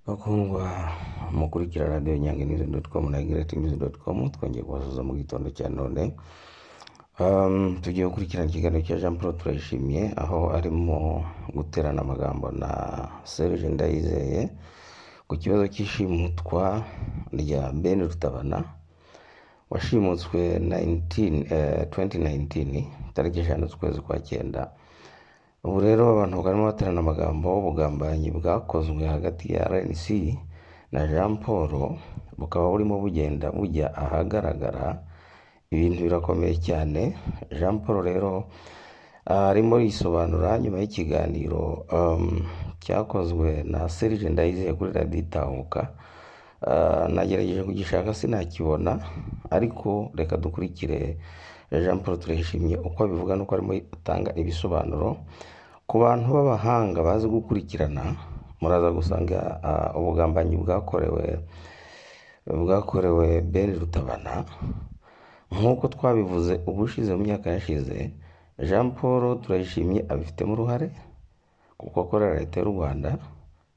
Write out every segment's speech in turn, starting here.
Bakundwa mukurikira radiyo nyange nizi doti komu na gireti nizi doti komu twongeye kubasuhuza mu gitondo cya none Um, tugiye gukurikirana ikiganiro cya jean paul turayishimiye aho arimo guterana amagambo na serge ndayizeye ku kibazo cy'ishimutwa rya ben rutabana washimutswe 19, eh, 2019 tariki eshanu z'ukwezi kwa cyenda ubu rero abantu barimo baterana amagambo ubugambanyi bwakozwe hagati ya rnc na jean paul bukaba burimo bugenda bujya ahagaragara ibintu birakomeye cyane jean paul rero ah, arimo risobanura nyuma y'ikiganiro um, cyakozwe na serge ndayizeye kuri radiyo itahuka Ah, nagerageje kugishaka sinakibona ariko reka dukurikire jean paul turayishimye uko abivuga n'uko arimo atanga ibisobanuro ku bantu b'abahanga bazi gukurikirana muraza gusanga ah, ubugambanyi bwakorewe bwakorewe ben rutabana nk'uko twabivuze ubushize mu myaka yashize jean paul turayishimye abifitemo uruhare kuko akorera leta y'u rwanda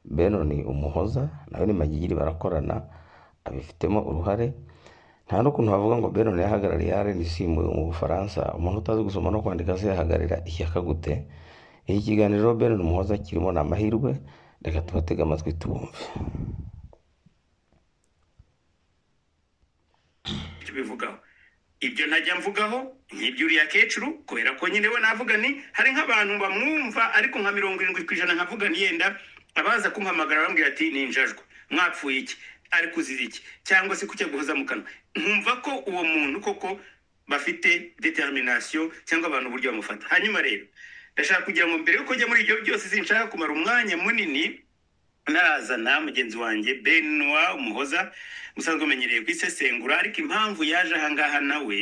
beno ni umuhoza nawe ni magigiri barakorana abifitemo uruhare nta n'ukuntu bavuga ngo beno yahagarariye rnc mu mu bufaransa umuntu utazi gusoma no kwandika se yahagararira ishyaka gute iki kiganiro beno ni umuhoza kirimo ni amahirwe reka tubatege amatwi tubumve tubivugaho ibyo ntajya mvugaho nk'ibyo uriya kecuru kubera ko nyine we navuga ni hari nk'abantu bamwumva ariko nka mirongo irindwi ku ijana nkavuga ni yenda abaza kumpamagara bambwira ati ni injajwe mwapfuye iki ariko uzize iki cyangwa se kucya guhoza mu kanwa nkumva ko uwo muntu koko bafite determination cyangwa abantu uburyo bamufata hanyuma rero ndashaka kugira ngo mbere yuko njya muri ibyo byose sinshaka kumara umwanya munini narazana mugenzi wanjye benwa umuhoza musanzwe umenyereye kwisesengura ariko impamvu yaje ahangaha nawe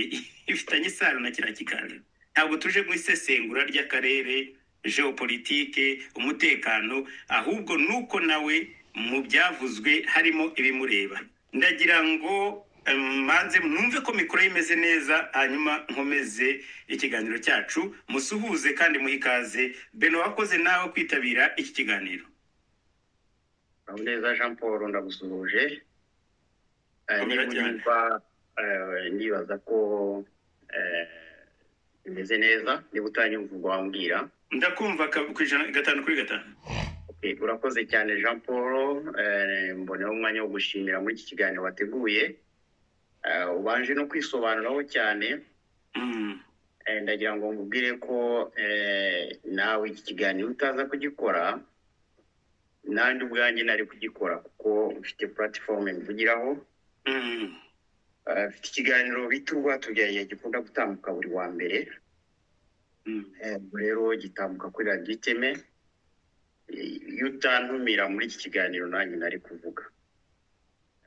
ifitanye isano na kiriya kiganiro ntabwo tuje mu isesengura ry'akarere geopolitike umutekano ahubwo nuko nawe mu byavuzwe harimo ibimureba ndagira ngo em, manze mwumve ko mikoro ye imeze neza hanyuma nkomeze ikiganiro cyacu musuhuze kandi muhe ikaze beno wakoze nawe kwitabira iki kiganiro Uraho neza Jean Paul ndagusuhuje Eh, Komera niba cyane. niba eh, ndibaza ko eh, bimeze neza niba utanyumva wambwira ndakumva ka- ku ijana gatanu kuri gatanu Okay, urakoze cyane Jean Paul eh, mboneyeho umwanya wo gushimira muri iki kiganiro wateguye Eh, ubanje no kwisobanuraho cyane Mm, eh, ndagira ngo mubwire ko eh, nawe iki kiganiro utaza kugikora nanjye ubwanjye nari kugikora kuko mfite platform mvugiraho mm, Eh, mfite ikiganiro bita urwatubyaye gikunda gutambuka buri wa mbere mm. Eh, ubu rero gitambuka kuri radiyo iteme Eh, iyo utantumira muri iki kiganiro nanjye nari kuvuga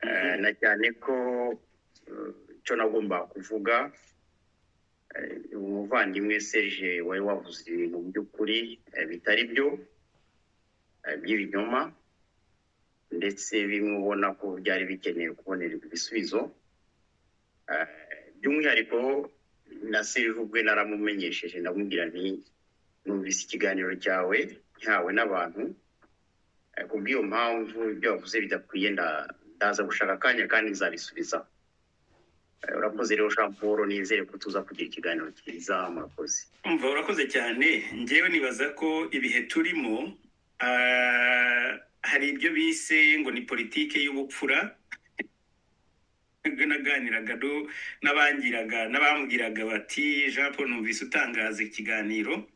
Eh, na cyane ko eh, icyo nagombaga kuvuga eh, umuvandimwe serge wari wavuze ibintu by'ukuri eh, bitari byo eh, by'ibinyoma ndetse bimwe ubona ko byari bikeneye kubonerwa ibisubizo Eh, by'umwihariko na Silva ubwe naramumenyesheje ndamubwira nti numvise ikiganiro cyawe ntawe n'abantu eh, kubw'iyo mpamvu ibyo wavuze bidakwiye nda- ndaza gushaka akanya kandi nzabisubiza Eh, urakoze rero Jean Paul nizere ko tuza kugira ikiganiro cyiza murakoze umva urakoze cyane ngewe nibaza ko ibihe turimo ah, hari ibyo bise ngo ni politike y'ubupfura naganiraga no- n'abangiraga n'abambwiraga bati jean paul numvise utangaza ikiganiro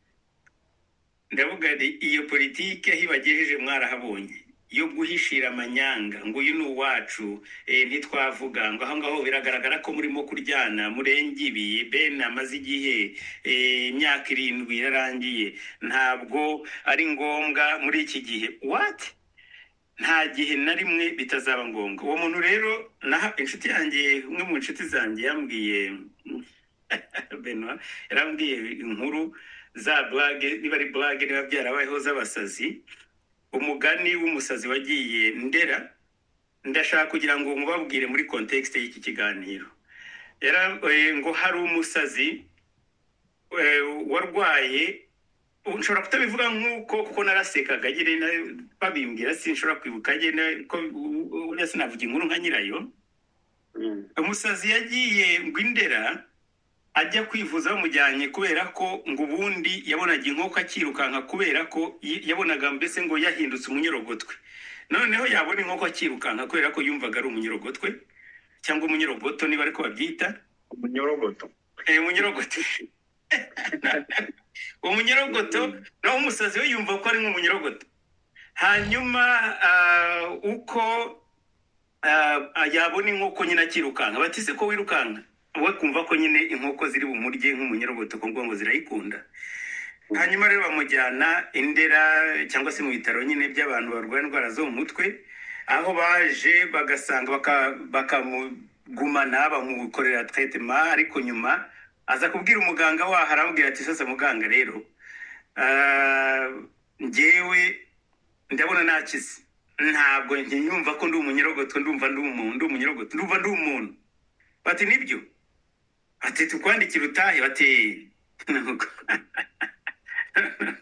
ndavuga nti iyo politike aho ibagejeje mwarahabonye yo guhishira amanyanga ngo uyu ni uwacu eh, ntitwavuga ngo aho ngaho biragaragara ko murimo kuryana murenga ibi bene amaze igihe eh, imyaka irindwi yararangiye ntabwo ari ngombwa muri iki gihe wati nta gihe na rimwe bitazaba ngombwa uwo muntu rero naha inshuti yanjye umwe mu nshuti zanjye yambwiye benwa yarambwiye inkuru za burage niba ari burage niba byarabayeho z'abasazi umugani w'umusazi wagiye ndera ndashaka kugira ngo mubabwire muri kontekisite y'iki kiganiro Yara- eh, ngo hari umusazi eh, warwaye ubu nshobora kutabivuga nk'uko kuko narasekaga nyine na- babimbwira sinshobora kwibuka nyine ko u- u- uriya sinavuga inkuru nka nyirayo Mm. umusazi yagiye ngo indera ajya kwivuza bamujyanye kubera ko ngo ubundi yabonaga inkoko akirukanka kubera ko yi- yabonaga mbese ngo yahindutse umunyerogotwe noneho yabona inkoko akirukanka kubera ko yumvaga ari umunyerogotwe cyangwa umunyerogoto niba ariko babyita umunyorogoto Eh, umunyerogoto umunyerogoto naho umusazi we yumva ko ari nk'umunyerogoto hanyuma ah, uko ah, yabona inkoko nyine akirukanka batise ko wirukanka we kumva ko nyine inkoko ziri bumurye nk'umunyerogoto ko ngo zirayikunda hanyuma rero bamujyana indera cyangwa se mu bitaro nyine by'abantu barwaye indwara zo mu mutwe aho baje bagasanga baka- bakamugumana bamukorera tretema ariko nyuma aza kubwira umuganga waho arambwira ati sasa muganga rero ah, njyewe ndabona nakize ntabwo ntiyumva ko ndi umunyerogoto ndumva ndi umuntu ndi umunyerogoto ndumva ndi umuntu bati nibyo ati tukwandikira utahe bati nuko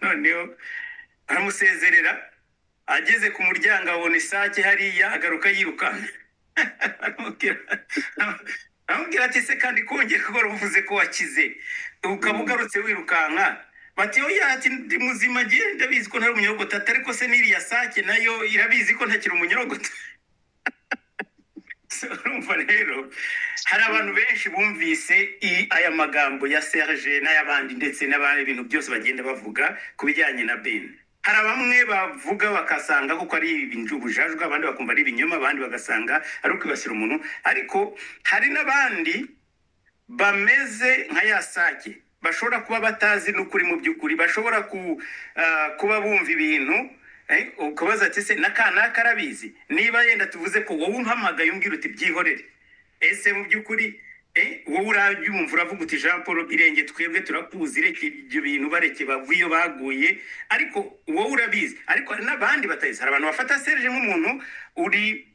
noneho aramusezerera ageze ku muryango abona isake hariya agaruka yirukanka Aramubwira- aramubwira ati se kandi kongera kuko uvuze ko wakize ukaba ugarutse wirukanka bati oya ati ndi muzima ngiye ndabizi ko ntari umunyarogoto ati ariko se n'iriya sake nayo irabizi ko ntakiri umunyarogoto So, urumva rero hari abantu benshi bumvise i- aya magambo ya serge n'ay'abandi ndetse n'abandi bintu byose bagenda bavuga ku bijyanye na ben hari bamwe bavuga bakasanga kuko ari ubujajwa abandi bakumva ari ibinyoma abandi bagasanga ari ukwibasira umuntu ariko hari n'abandi bameze nka ya sake bashobora kuba batazi n'ukuri mu by'ukuri bashobora ku- ah, kuba bumva ibintu eh, ukabaza ati se n'akanaka arabizi niba yenda tuvuze ko wowe umpamagaye umbwira uti byihorere ese mu by'ukuri eh, wowe urabyumva uravuga uti jean paul irenge twebwe turakuzi reka ibyo bintu bareke bava iyo baguye ariko wowe urabizi ariko hari n'abandi batabizi hari abantu bafata serge nk'umuntu uri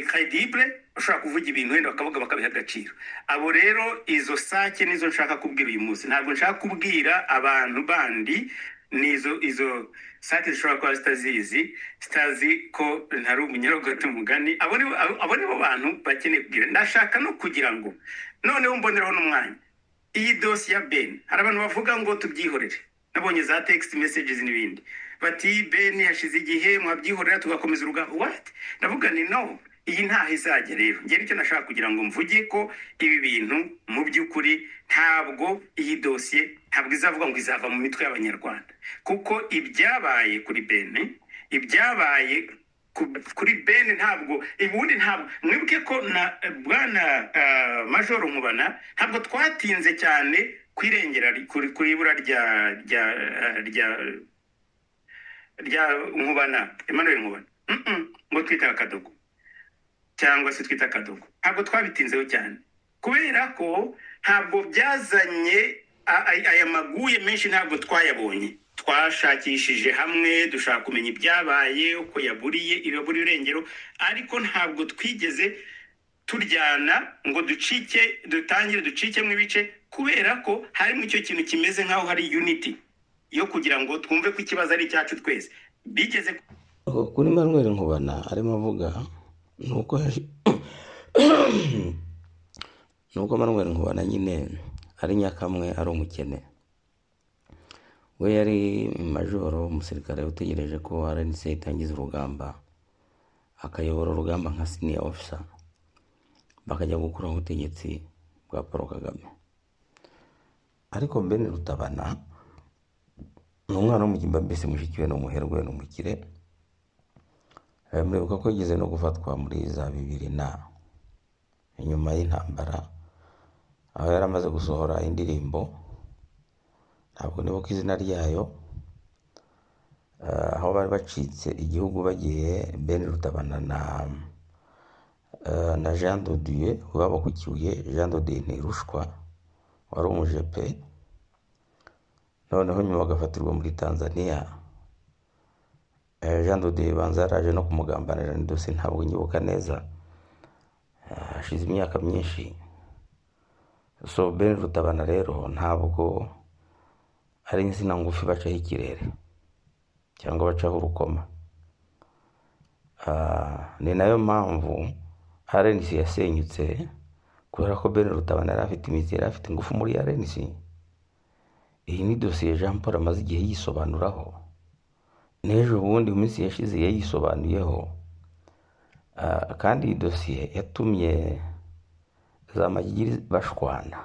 kredibure ushobora kuvuga ibintu wenda bakavuga bakabiha agaciro abo rero izo sake nizo nshaka kubwira uyu munsi ntabwo nshaka kubwira abantu bandi nizo izo sake zishobora kuba zitazizi zitazi ko ntari umunyarogoto umugani abo ni bo- abo- abo ni bo bantu bakeneye kubwira ndashaka no kugira ngo noneho mboneraho n'umwanya iyi dosiye ya beni hari abantu bavuga ngo tubyihorere nabonye za tegisiti mesages n'ibindi bati beni hashize igihe mwabyihorera tugakomeza urugamba wati ndavuga ni no iyi ntaho izajya rero njye nicyo nashaka kugira ngo mvuge ko ibi bintu mu by'ukuri ntabwo iyi dosiye ntabwo izavuga ngo izava mu mitwe y'abanyarwanda kuko ibyabaye kuri beni ibyabaye ku- kuri bene ntabwo ubundi ntabwo mwibuke ko na bwana ah, majoro nkubana ntabwo twatinze cyane kwirengera ri- kuri kuri ibura rya rya ah, rya rya nkubana emmanuel nkubana Mm-mm, ngo twita akadogo cyangwa se twita akadogo ntabwo twabitinzeho cyane kubera ko ntabwo byazanye a- a- aya maguye menshi ntabwo twayabonye twashakishije hamwe dushaka kumenya ibyabaye uko yaburiye iraburiye irengero ariko ntabwo twigeze turyana ngo ducike dutangire ducikemo ibice kubera ko harimo icyo kintu kimeze nk'aho hari unity yo kugira ngo twumve ko ikibazo ari icyacu twese bigeze kuri manuel nkubana arimo avuga ni uko yaje- ni uko manuel nkubana nyine ari nyakamwe ari umukene we yari majoro umusirikare utegereje ko rnc itangiza urugamba akayobora urugamba nka siniya ofisa bakajya gukuraho ubutegetsi bwa paul kagame ariko bene rutabana ni umwana w'umugimba mbese mushiki we ni umuherwe ni umukire Eh, muribuka ko yigeze no gufatwa muri za bibiri na nyuma y'intambara aho yari amaze gusohora indirimbo ntabwo nibuka izina ryayo eh, aho bari bacitse igihugu bagiye Ben Rutabana na eh, na Jean Dodieu ubaba ku Kibuye Jean Dodieu Ntirushwa wari umujepe noneho nyuma bagafatirwa muri Tanzania Eh, Jean Dodieu banza yaraje no kumugambanira ni dosiye ntabwo nyibuka neza Eh, hashize imyaka myinshi so Ben Rutabana rero ntabwo ari insina ngufi bacaho ikirere cyangwa bacaho urukoma Ah, ni nayo mpamvu arenisi yasenyutse kubera ko bene rutabana yari afite imizi yari afite ingufu muri arenisi iyi ni dosiye jean paul amaze igihe yisobanuraho n'ejo bundi mu minsi yashize yayisobanuyeho Ah, kandi iyi dosiye yatumye za magigiri bashwana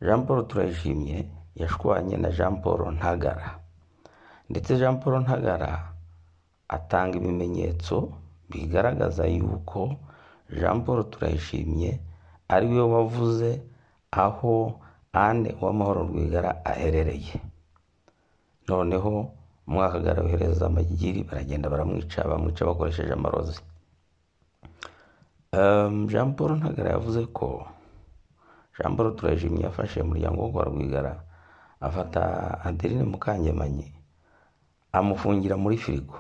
jean paul turayishimye yashwanye na jean paul ntagara ndetse jean paul ntagara atanga ibimenyetso bigaragaza yuko jean paul turayishimye ari we wavuze aho ane uwamahoro rwigara aherereye noneho umwakagara wohereza amagigiri baragenda baramwica bamwica bakoresheje amarozi Em, jean paul ntagara yavuze ko jean paul turajimye yafashe umuryango wo kwa rwigara afata adeline mukangemanyi amufungira muri firigo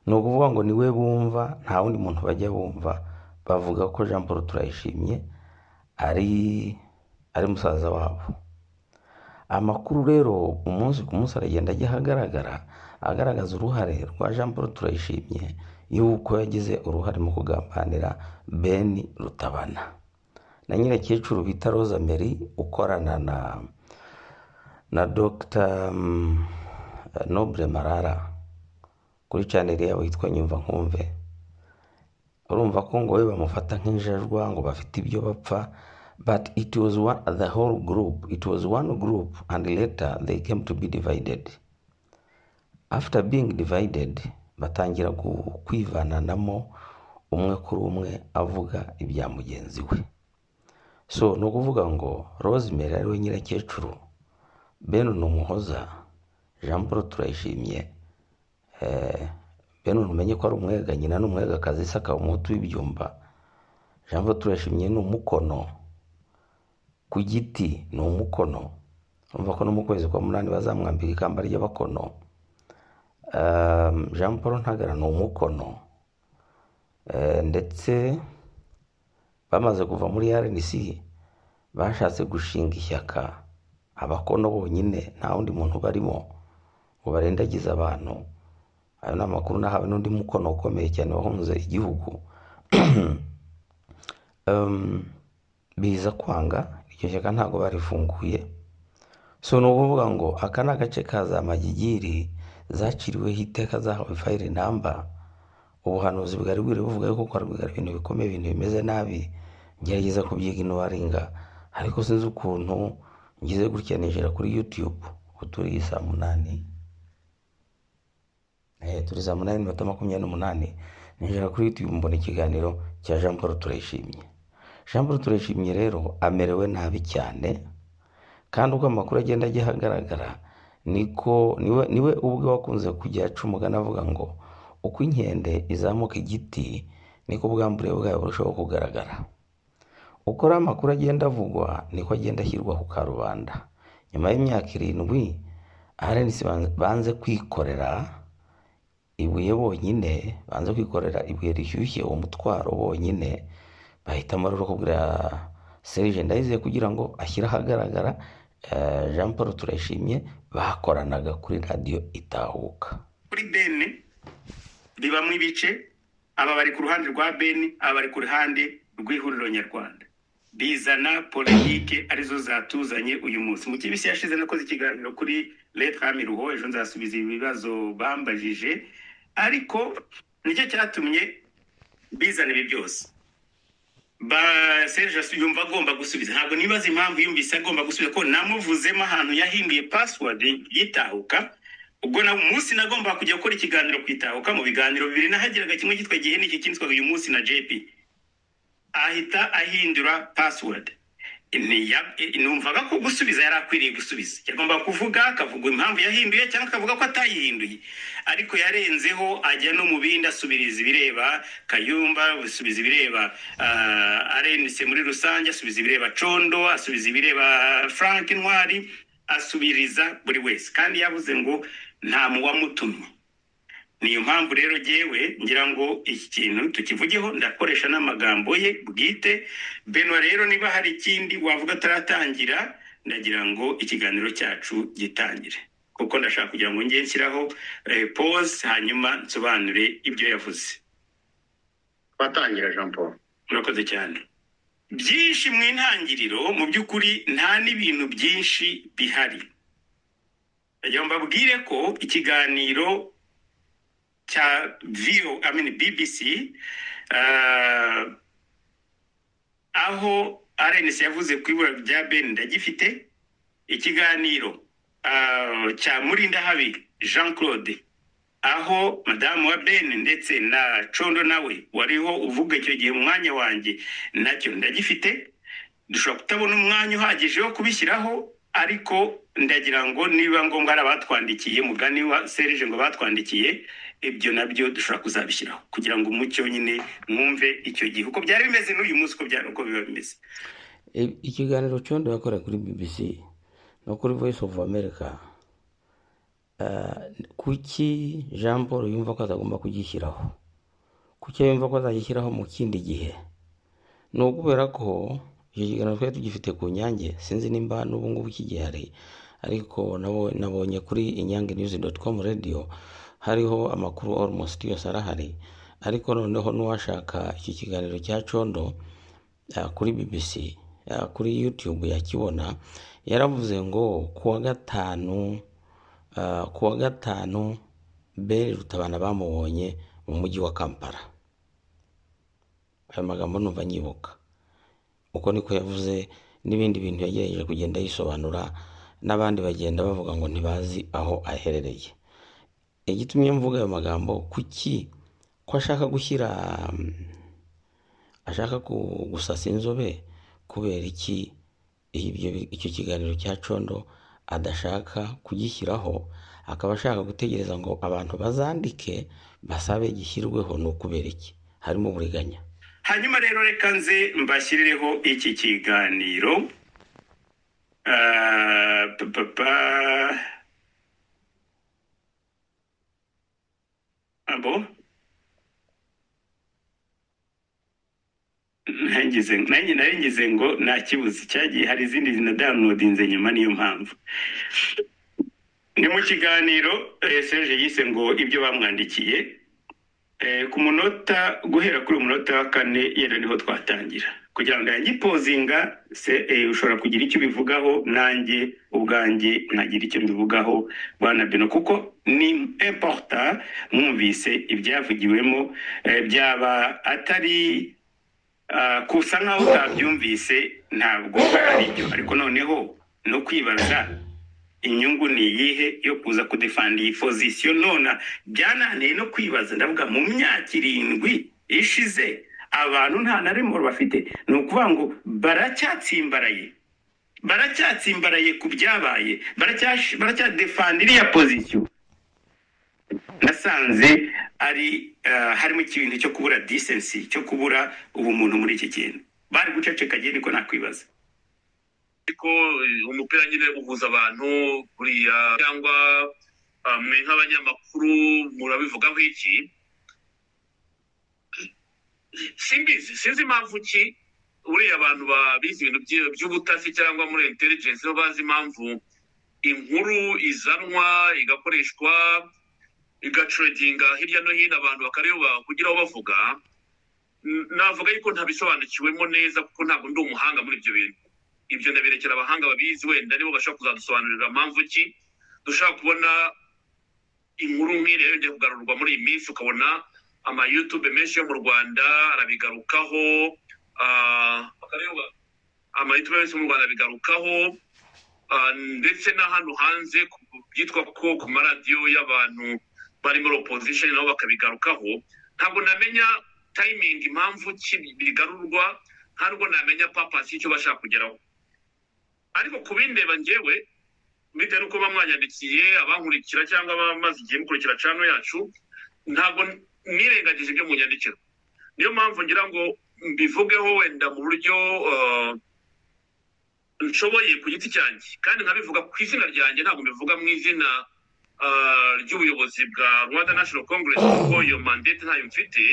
ni ukuvuga ngo ni we bumva nta wundi muntu bajya bumva bavuga ko jean paul turayishimye ari ari musaza wabo amakuru rero umunsi ku munsi aragenda ajya ahagaragara agaragaza uruhare rwa jean paul turayishimye y'uko yagize uruhare mu kugambanira ben rutabana na nyirakecuru bita rosa mary ukorana na na dr mm, noble marara kuri chanel yabo yitwa nyumva nkumve urumva ko ngo we bamufata nk'injajwa ngo bafite ibyo bapfa but it was one, the whole group it was one group and later they came to be divided after being divided batangira gu- kwivananamo umwe kuri umwe avuga ibya mugenzi we so ni ukuvuga ngo rosemary ariwe nyirakecuru benu ni umuhoza jean paul turayishimye Eh, bene umenye ko ari umwega nyina ni umwegakazi isaka umuhutu w'ibyumba jean paul turayishimye ni umukono ku giti ni umukono urumva ko no mu kwezi kwa munani bazamwambika ikamba ry'abakono Um, jean paul ntagara ni umukono Eh, ndetse bamaze kuva muri rnc bashatse gushinga ishyaka abakono bonyine nta wundi muntu barimo ngo barendagize abantu ayo ni amakuru nahawe n'undi mukono ukomeye cyane wahunze igihugu Um, biza kwanga iryo shyaka ntabwo barifunguye so ni ukuvuga ngo aka ni agace ka za magigiri zaciriweho iteka zahawe fayire namba ubuhanuzi bwari bwiri buvuga yuko kwa rwigara ibintu bikomeye ibintu bimeze nabi ngerageza kubyiga inuwaringa ariko sinzi ukuntu ngize gutya nijera kuri yutube ubu turi saa munani Eh, turi saa munani n'iminota makumyabiri n'umunani ninjira kuri youtube mbona ikiganiro cya jean paul turayishimye jean paul turayishimye rero amerewe nabi cyane kandi uko amakuru agenda ajya ahagaragara niko niwe niwe ubwe wakunze kujya aca umugani avuga ngo uko inkende izamuka igiti niko ubwambure bwayo burushaho kugaragara uko ari amakuru agenda avugwa niko agenda ashyirwa ku karubanda nyuma y'imyaka irindwi arenisi banze kwikorera ibuye bonyine banze kwikorera ibuye rishyushye uwo mutwaro bonyine bahitamo rero kubwira serije ndayizeye kugira ngo ashyire ahagaragara eh, jean paul turayishimye bakoranaga kuri radiyo itahuka kuri bene bibamo ibice aba bari ku ruhande rwa bene aba bari ku ruhande rw'ihuriro nyarwanda bizana politike arizo zatuzanye uyu munsi mu minsi yashize nakoze ikiganiro kuri leta miruho ejo nzasubiza ibibazo bambajije ariko nicyo cyatumye bizana ibi byose ba serge asu- yumva agomba gusubiza ntabwo nibaza impamvu yumvise agomba gusubiza ko namuvuzemo ahantu yahinduye password yitahuka ubwo na umunsi nagomba kujya gukora ikiganiro ku itahuka mu biganiro bibiri nahageraga kimwe cyitwa gihene iki kindi cyitwaga uyu munsi na jp ahita ahindura password Ntiya- numvaga ko gusubiza yari akwiriye gusubiza yagomba kuvuga akavuga impamvu yahinduye cyangwa akavuga ko atayihinduye ariko yarenzeho ajya no mu bindi asubiriza ibireba kayumba asubiza ibireba ah, arenise muri rusange asubiza ibireba condo asubiza ibireba frank intwari asubiriza buri wese kandi yavuze ngo nta muwamutumye niyo mpamvu rero jyewe ngira ngo iki kintu tukivugeho ndakoresha n'amagambo ye bwite benwa rero niba hari ikindi wavuga ataratangira ndagira ngo ikiganiro cyacu gitangire kuko ndashaka kugira ngo njye nshyiraho pose hanyuma nsobanure ibyo yavuze twatangira jean paul murakoze cyane byinshi mu intangiriro mu by'ukuri nta n'ibintu byinshi bihari ndagira ngo mbabwire ko ikiganiro cya viyo amini bibisi aho arenesi yavuze ku ibura rya beni ndagifite ikiganiro ah, cya murindahabi jean claude aho madamu wa beni ndetse na condo nawe wariho uvuga icyo gihe mu mwanya wanjye nacyo ndagifite dushobora kutabona umwanya uhagije wo kubishyiraho ariko ndagira ngo niba ngombwa hari abatwandikiye mugani wa serije ngo batwandikiye ibyo nabyo dushobora kuzabishyiraho kugira ngo umucyo nyine mwumve icyo gihe uko byari bimeze n'uyu munsi uko byari uko biba bimeze I- ikiganiro condo yakoreye kuri bbc no kuri voice of america Ah, kuki jean paul yumva ko atagomba kugishyiraho kuki yumva ko azagishyiraho mu kindi gihe ni ukubera ko icyo kiganiro twari tugifite ku nyange sinzi nimba n'ubu ngubu kigihari ariko nabo- nabonye kuri inyange news com radio hariho amakuru almost yose arahari ariko noneho n'uwashaka iki kiganiro cya condo ah, kuri bbc ah, kuri youtube yakibona yaravuze ngo ku wa gatanu Ah, ku wa gatanu beri rutabana bamubonye mu mujyi wa kampala ayo magambo numva nyibuka uko niko yavuze n'ibindi bintu yagerageje kugenda yisobanura n'abandi bagenda bavuga ngo ntibazi aho aherereye igitumye mvuga ayo magambo kuki ko ashaka gushyira mm, ashaka ku- gusasa inzobe kubera iki ibyo bi- icyo kiganiro cya condo adashaka kugishyiraho akaba ashaka gutegereza ngo abantu bazandike basabe gishyirweho ni ukubera iki harimo uburiganya hanyuma rero reka nze mbashyireho iki kiganiro Ah, pa, pa, pa. abo nangize nanjye nari ngize ngo nta kibuze cyagiye hari izindi zinadamunodinze nyuma niyo mpamvu ni mu kiganiro eh, serge yise ngo ibyo bamwandikiye Eh, ku munota guhera kuri uyu munota wa kane yenda niho twatangira kugira ngo yangipozinga se eh, ushobora kugira icyo ubivugaho nanjye ubwanjye nkagira icyo mbivugaho bwana beno kuko ni importa mwumvise ibyavugiwemo eh, byaba atari Ah, gusa nkaho utabyumvise ntabwo ari byo ariko noneho no kwibaza inyungu ni iyihe yo kuza kudefanda iyi pozisiyo nona byananiye no kwibaza ndavuga mu myaka irindwi ishize abantu nta na rimwe bafite ni ukuvuga ngo baracyatsimbaraye baracyatsimbaraye ku byabaye baracyash- baracyadefanda iriya pozisiyo nasanze ari eh, harimo ikintu cyo kubura disensi cyo kubura ubumuntu muri iki kintu bari guceceka ngewe niko nakwibaza ariko eh, umupira nyine uhuza abantu buriya cyangwa ah, mwe nk'abanyamakuru murabivugaho iki simbizi sinzi impamvu ki buriya abantu ba- bize ibintu by'i- by'ubutasi cyangwa muri intelligence bo bazi impamvu inkuru izanwa igakoreshwa igacuredinga hirya no hino abantu bakareba kugira aho bavuga N- navuga yuko ntabisobanukiwemo neza kuko ntabwo ndi umuhanga muri ibyo bintu ibyo ndabirekera abahanga babizi wenda nibo bashobora kuzadusobanurira mpamvu ki dushobora kubona inkuru nk'iriya yongeye kugarurwa muri iyi minsi ukabona amayutube menshi yo mu rwanda arabigarukaho ah, akareba amayutube menshi yo mu rwanda arabigarukaho ah, ndetse n'ahantu hanze ku- byitwa ko ku maradiyo y'abantu bari muri opposition nabo bakabigarukaho ntabwo namenya timing impamvu ki bigarurwa ntabwo namenya papasi y'icyo bashaka kugeraho ariko ku bindeba njyewe bitewe n'uko bamwanyandikiye abankurikira cyangwa abamaze igihe mukurikira cano yacu ntabwo nirengagije ibyo mu nyandikiro niyo mpamvu ngira ngo mbivugeho wenda mu buryo eh, nshoboye ku giti cyanjye kandi nkabivuga ku izina ryanjye ntabwo mbivuga mu izina ah, ry'ubuyobozi bwa rwanda national congress kuko iyo mandate ntayo mfite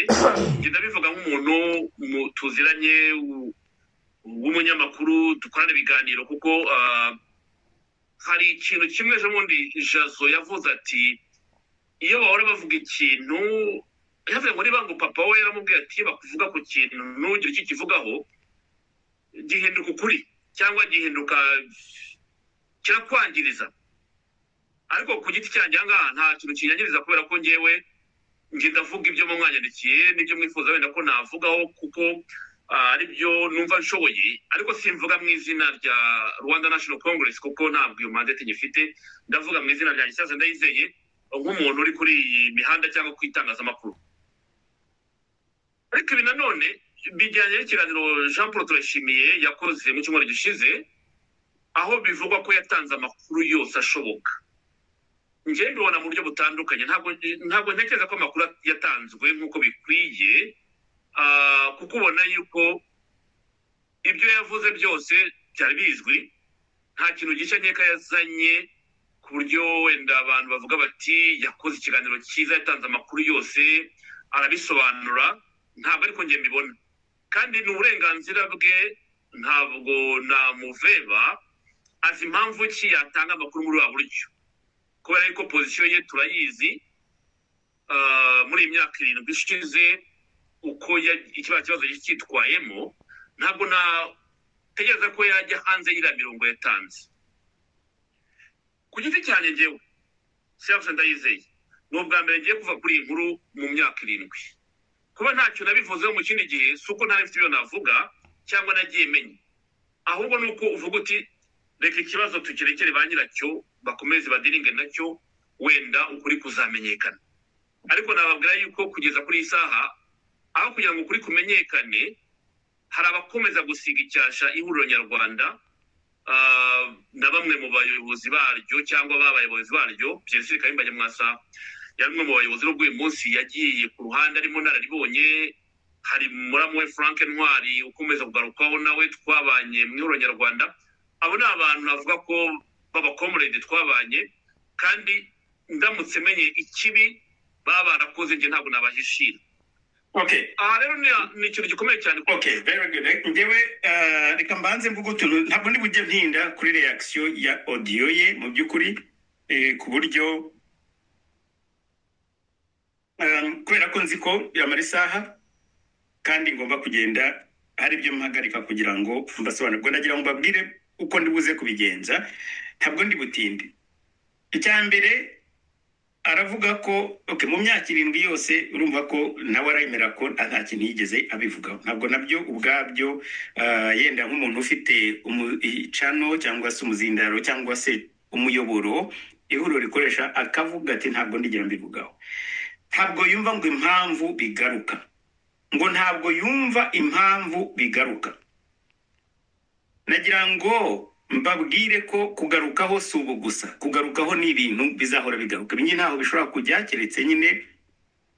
ngenda bivuga nk'umuntu mu- tuziranye w- w'umunyamakuru dukorana ibiganiro kuko ah, hari ikintu kimwe ejo bundi jazo yavuze ati iyo bahora bavuga ikintu yavuye muri bangu papa we yaramubwiye ati iyo bakuvuga ku kintu ntugire icyo ukivugaho gihinduka ukuri cyangwa gihinduka kirakwangiriza ariko ku giti cyanjye aha ngaha nta kintu kinyangiriza kubera ko ngewe njye ndavuga ibyo mu mwanyandikiye n'ibyo mwifuza wenda ko navugaho kuko ah, ari byo numva nshoboye ariko simvuga mu izina rya rwanda national congress kuko ntabwo iyo mandate nyifite ndavuga mu izina rya gisaza ndayizeye nk'umuntu uri kuri iyi mihanda cyangwa ku itangazamakuru ariko ibi nanone bijyanye n'ikiganiro jean paul turashimiye yakoze mu cyumweru gishize aho bivugwa ko yatanze amakuru yose ashoboka njyewe mbibona mu buryo butandukanye ntabwo ntabwo ntekereza ko amakuru yatanzwe nk'uko bikwiye ah, kuko ubona yuko ibyo yavuze byose byari bizwi nta kintu gishya nkeka yazanye ku buryo wenda abantu bavuga bati yakoze ikiganiro cyiza yatanze amakuru yose arabisobanura ntabwo ariko njye mbibona kandi ni uburenganzira bwe ntabwo namuveba azi impamvu ki yatanga amakuru muri wa buryo kubera yuko pozisiyo ye turayizi ah, muri iyi myaka irindwi ishize uko ya- ikiriya kibazo yari cyitwayemo ntabwo natekereza ko yajya hanze y'iriya mirongo yatanze ku giti cyane njyewe siyavuze ndayizeye ni ubwa mbere ngiye kuva kuri iyi nkuru mu myaka irindwi kuba ntacyo nabivuzeho mu kindi gihe si uko ntari mfite ibyo navuga cyangwa nagiye menya ahubwo ni uko uvuga uti reka ikibazo tukirekere ba nyiracyo bakomeze badiringe nacyo wenda ukuri kuzamenyekana ariko nababwira yuko kugeza kuri iyi saha aho kugira ngo ukuri kumenyekane hari abakomeza gusiga icyasha ihuriro nyarwanda ah, na bamwe mu bayobozi baryo cyangwa babayobozi baryo byesire kayumba nyamwasa yari umwe mu bayobozi n'ubwo uyu munsi yagiye ku ruhande arimo nararibonye hari muramu we frank ntwari ukomeza kugarukwaho nawe twabanye mu ihuriro nyarwanda abo ni abantu navuga ko b'abakomurede twabanye kandi ndamutse menye ikibi baba barakoze njye ntabwo nabahishira okay aha rero ni- ni ikintu gikomeye cyane kuko okay very good Reka- njyewe eh, reka mbanze mvuga utuntu ntabwo ndi bujye ntinda kuri reaction ya audio ye mu by'ukuri eh, ku buryo um, kubera ko nzi ko yamara isaha kandi ngomba kugenda hari ibyo mpagarika kugira ngo mbasobanurire ndagira ngo mbabwire uko ndi buze kubigenza ntabwo ndi butinde icya mbere aravuga ko okay, mu myaka irindwi yose urumva ko nawe aremera ko nta kintu yigeze abivugaho ntabwo nabyo ubwabyo ah, yenda nk'umuntu ufite umu- icano cyangwa se umuzindaro cyangwa se umuyoboro ihuriro rikoresha akavuga ati ntabwo ndigera mbivugaho ntabwo yumva ngo impamvu bigaruka ngo ntabwo yumva impamvu bigaruka nagira ngo mbabwire ko kugarukaho si ubu gusa kugarukaho ni ibintu bizahora bigaruka nyine ntaho bishobora kujya keretse nyine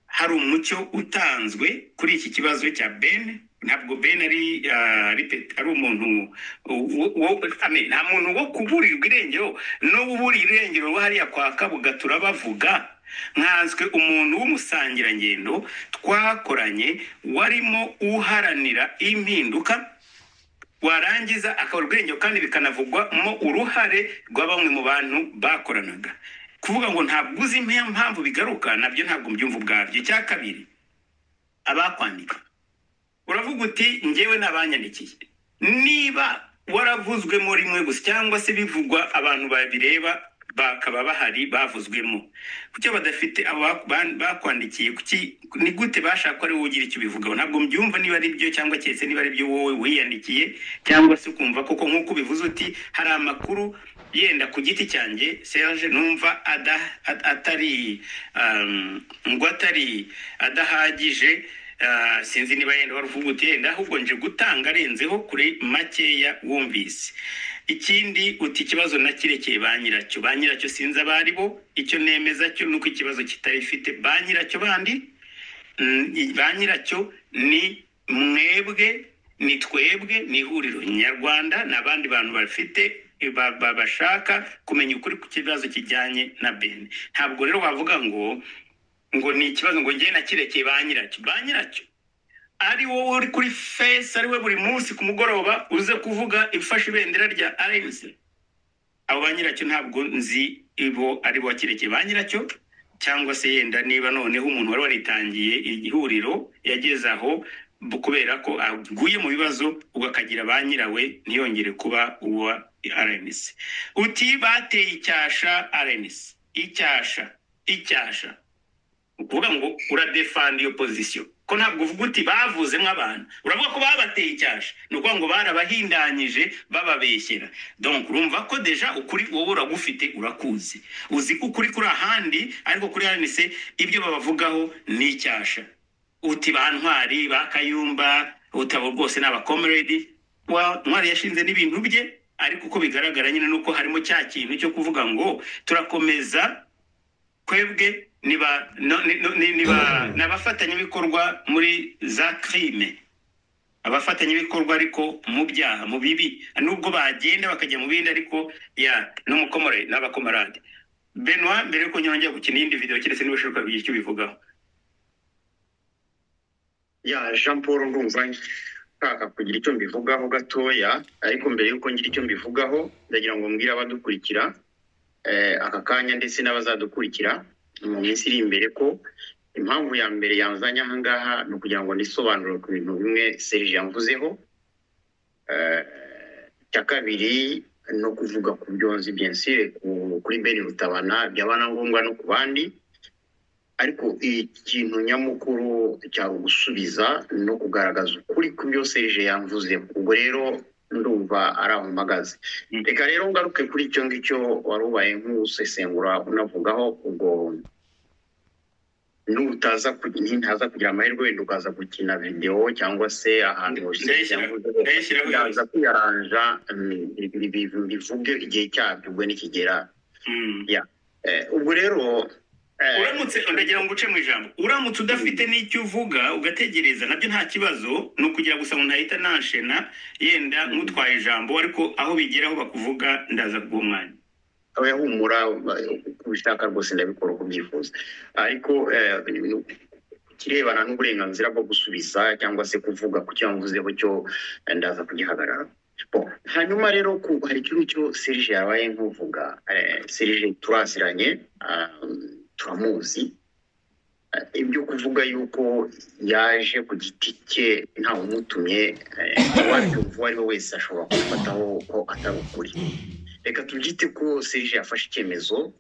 hari umucyo utanzwe kuri iki kibazo cya ben ntabwo ben ari ah, ari pe- ari umuntu wo- wo- ame, nta muntu wo kuburirwa irengero n'uwo uburiye irengero wo hariya kwa kabuga turabavuga nkanswe umuntu w'umusangirangendo twakoranye warimo uharanira impinduka warangiza akabura ubwenge kandi bikanavugwamo uruhare rwa bamwe mu bantu bakoranaga kuvuga ngo ntabwo uzi impe- impamvu bigaruka nabyo ntabwo mbyumva ubwabyo icya kabiri abakwandika uravuga uti njyewe nabanyandikiye niba waravuzwemo rimwe gusa cyangwa se bivugwa abantu babireba bakaba bahari bavuzwemo kuki badafite abo bak- ban- bakwandikiye kuki ni gute bashaka ko ari wowe ugira icyo ubivugaho ntabwo mbyumva niba ari byo cyangwa keretse niba ari byo wowe wiyandikiye cyangwa se ukumva koko nk'uko ubivuze uti hari amakuru yenda ku giti cyanjye serge numva ada- at- atari um, ngo atari adahagije Ah, sinzi niba yenda wari uvuga uti yenda ahubwo nje gutanga arenzeho kuri makeya wumvise ikindi uti ikibazo nakirekeye ba nyiracyo ba nyiracyo sinzi abo ari bo icyo nemeza cyo ni uko ikibazo kitarifite ba nyiracyo bandi mm, i- ba nyiracyo ni mwebwe ni twebwe ni ihuriro nyarwanda ni abandi bantu bafite ba- ba- bashaka kumenya ukuri ku kibazo kijyanye na bene ntabwo rero wavuga ngo ngo ni ikibazo ngo njye nakirekeye ba nyiracyo ba nyiracyo ari wowe uri kuri fesi ari we buri munsi ku mugoroba uze kuvuga ifashe ibendera rya arensi abo ba nyiracyo ntabwo nzi ibo ari bo kirekeye ba nyiracyo cyangwa se yenda niba noneho umuntu wari waritangiye ihuriro yageze aho bu- kubera ko aguye mu bibazo ubwo akagira ba nyirawe ntiyongere kuba uwa rnc uti bateye icyasha rnc icyasha icyasha ni ukuvuga ngo uradefanda iyo pozisiyo ko ntabwo uvuga uti bavuze nk'abantu uravuga ko babateye icyasha ni ukuvuga ngo barabahindanyije bababeshyera donc urumva ko deja ukuri wowe uragufite urakuzi uzi ko ukuri kuri ahandi ariko kuri hanise ibyo babavugaho ni icyasha uti ba ntwari ba kayumba utabo rwose ni abakomeredi wa ntwari yashinze n'ibintu bye ariko uko bigaragara nyine nuko harimo cya kintu cyo kuvuga ngo turakomeza twebwe niba no- ni- no- ni- niba ni abafatanyabikorwa muri za crime abafatanyabikorwa ariko mu byaha mu bibi nubwo bagenda bakajya mu bindi ariko ya n'umukomore n'abakomarade benwa mbere yuko nyongera gukina iyindi video keretse niba ushobora kugira icyo ubivugaho ya jean paul ndumva nshaka kugira icyo mbivugaho gatoya ariko mbere y'uko ngira icyo mbivugaho ndagira ngo mbwire abadukurikira eh, aka kanya ndetse n'abazadukurikira mu minsi iri imbere ko impamvu ya mbere yanzanye aha ngaha ni ukugira ngo nisobanure ku bintu bimwe serge yamvuzeho Eh, icya kabiri ni ukuvuga ku byonzi byensire kuri beni rutabana byaba na ngombwa no ku bandi ariko ikintu nyamukuru cyari ugusubiza no kugaragaza ukuri ku byo serije yamvuze ubwo rero ndumva ari aho mpagaze Mm. reka rero ngaruke kuri icyo ngicyo wari ubaye nk'usesengura unavugaho ubwo n'utaza ku- nintaza kugira amahirwe wenda ukaza gukina videwo cyangwa se ahantu Serge Ndayishyira- yamvuzeho, ndayishyiraho ndaza kwiyaranja mm, ibi- ibi- bivuge igihe cyabyo ubwo nikigera Mm. Eh, ubwo rero eh, uramutse ndagira ngo uce mu ijambo uramutse udafite n'icyo uvuga ugategereza nabyo nta kibazo ni ukugira gusa ngo ntahita nanshena yenda nk'utwaye ijambo ariko aho bigeraho bakuvuga ndaza ku mwanya aba humura kubishaka rwose ndabikora uko ubyifuza ariko eh, ku kirebana n'uburenganzira bwo gusubiza cyangwa se kuvuga ku cyo mvuzeho cyo eh, ndaza kugihagarara Bon, hanyuma rero ku- hari ikintu cyo serije yabaye nkuvuga eh, serije turaziranye ah, turamuzi Eh, ibyo kuvuga yuko yaje ku giti cye ntawumutumye eh, uwabyumva uwo ari we wese ashobora kubifataho ko atari ukuri reka tubyite ko serije yafashe icyemezo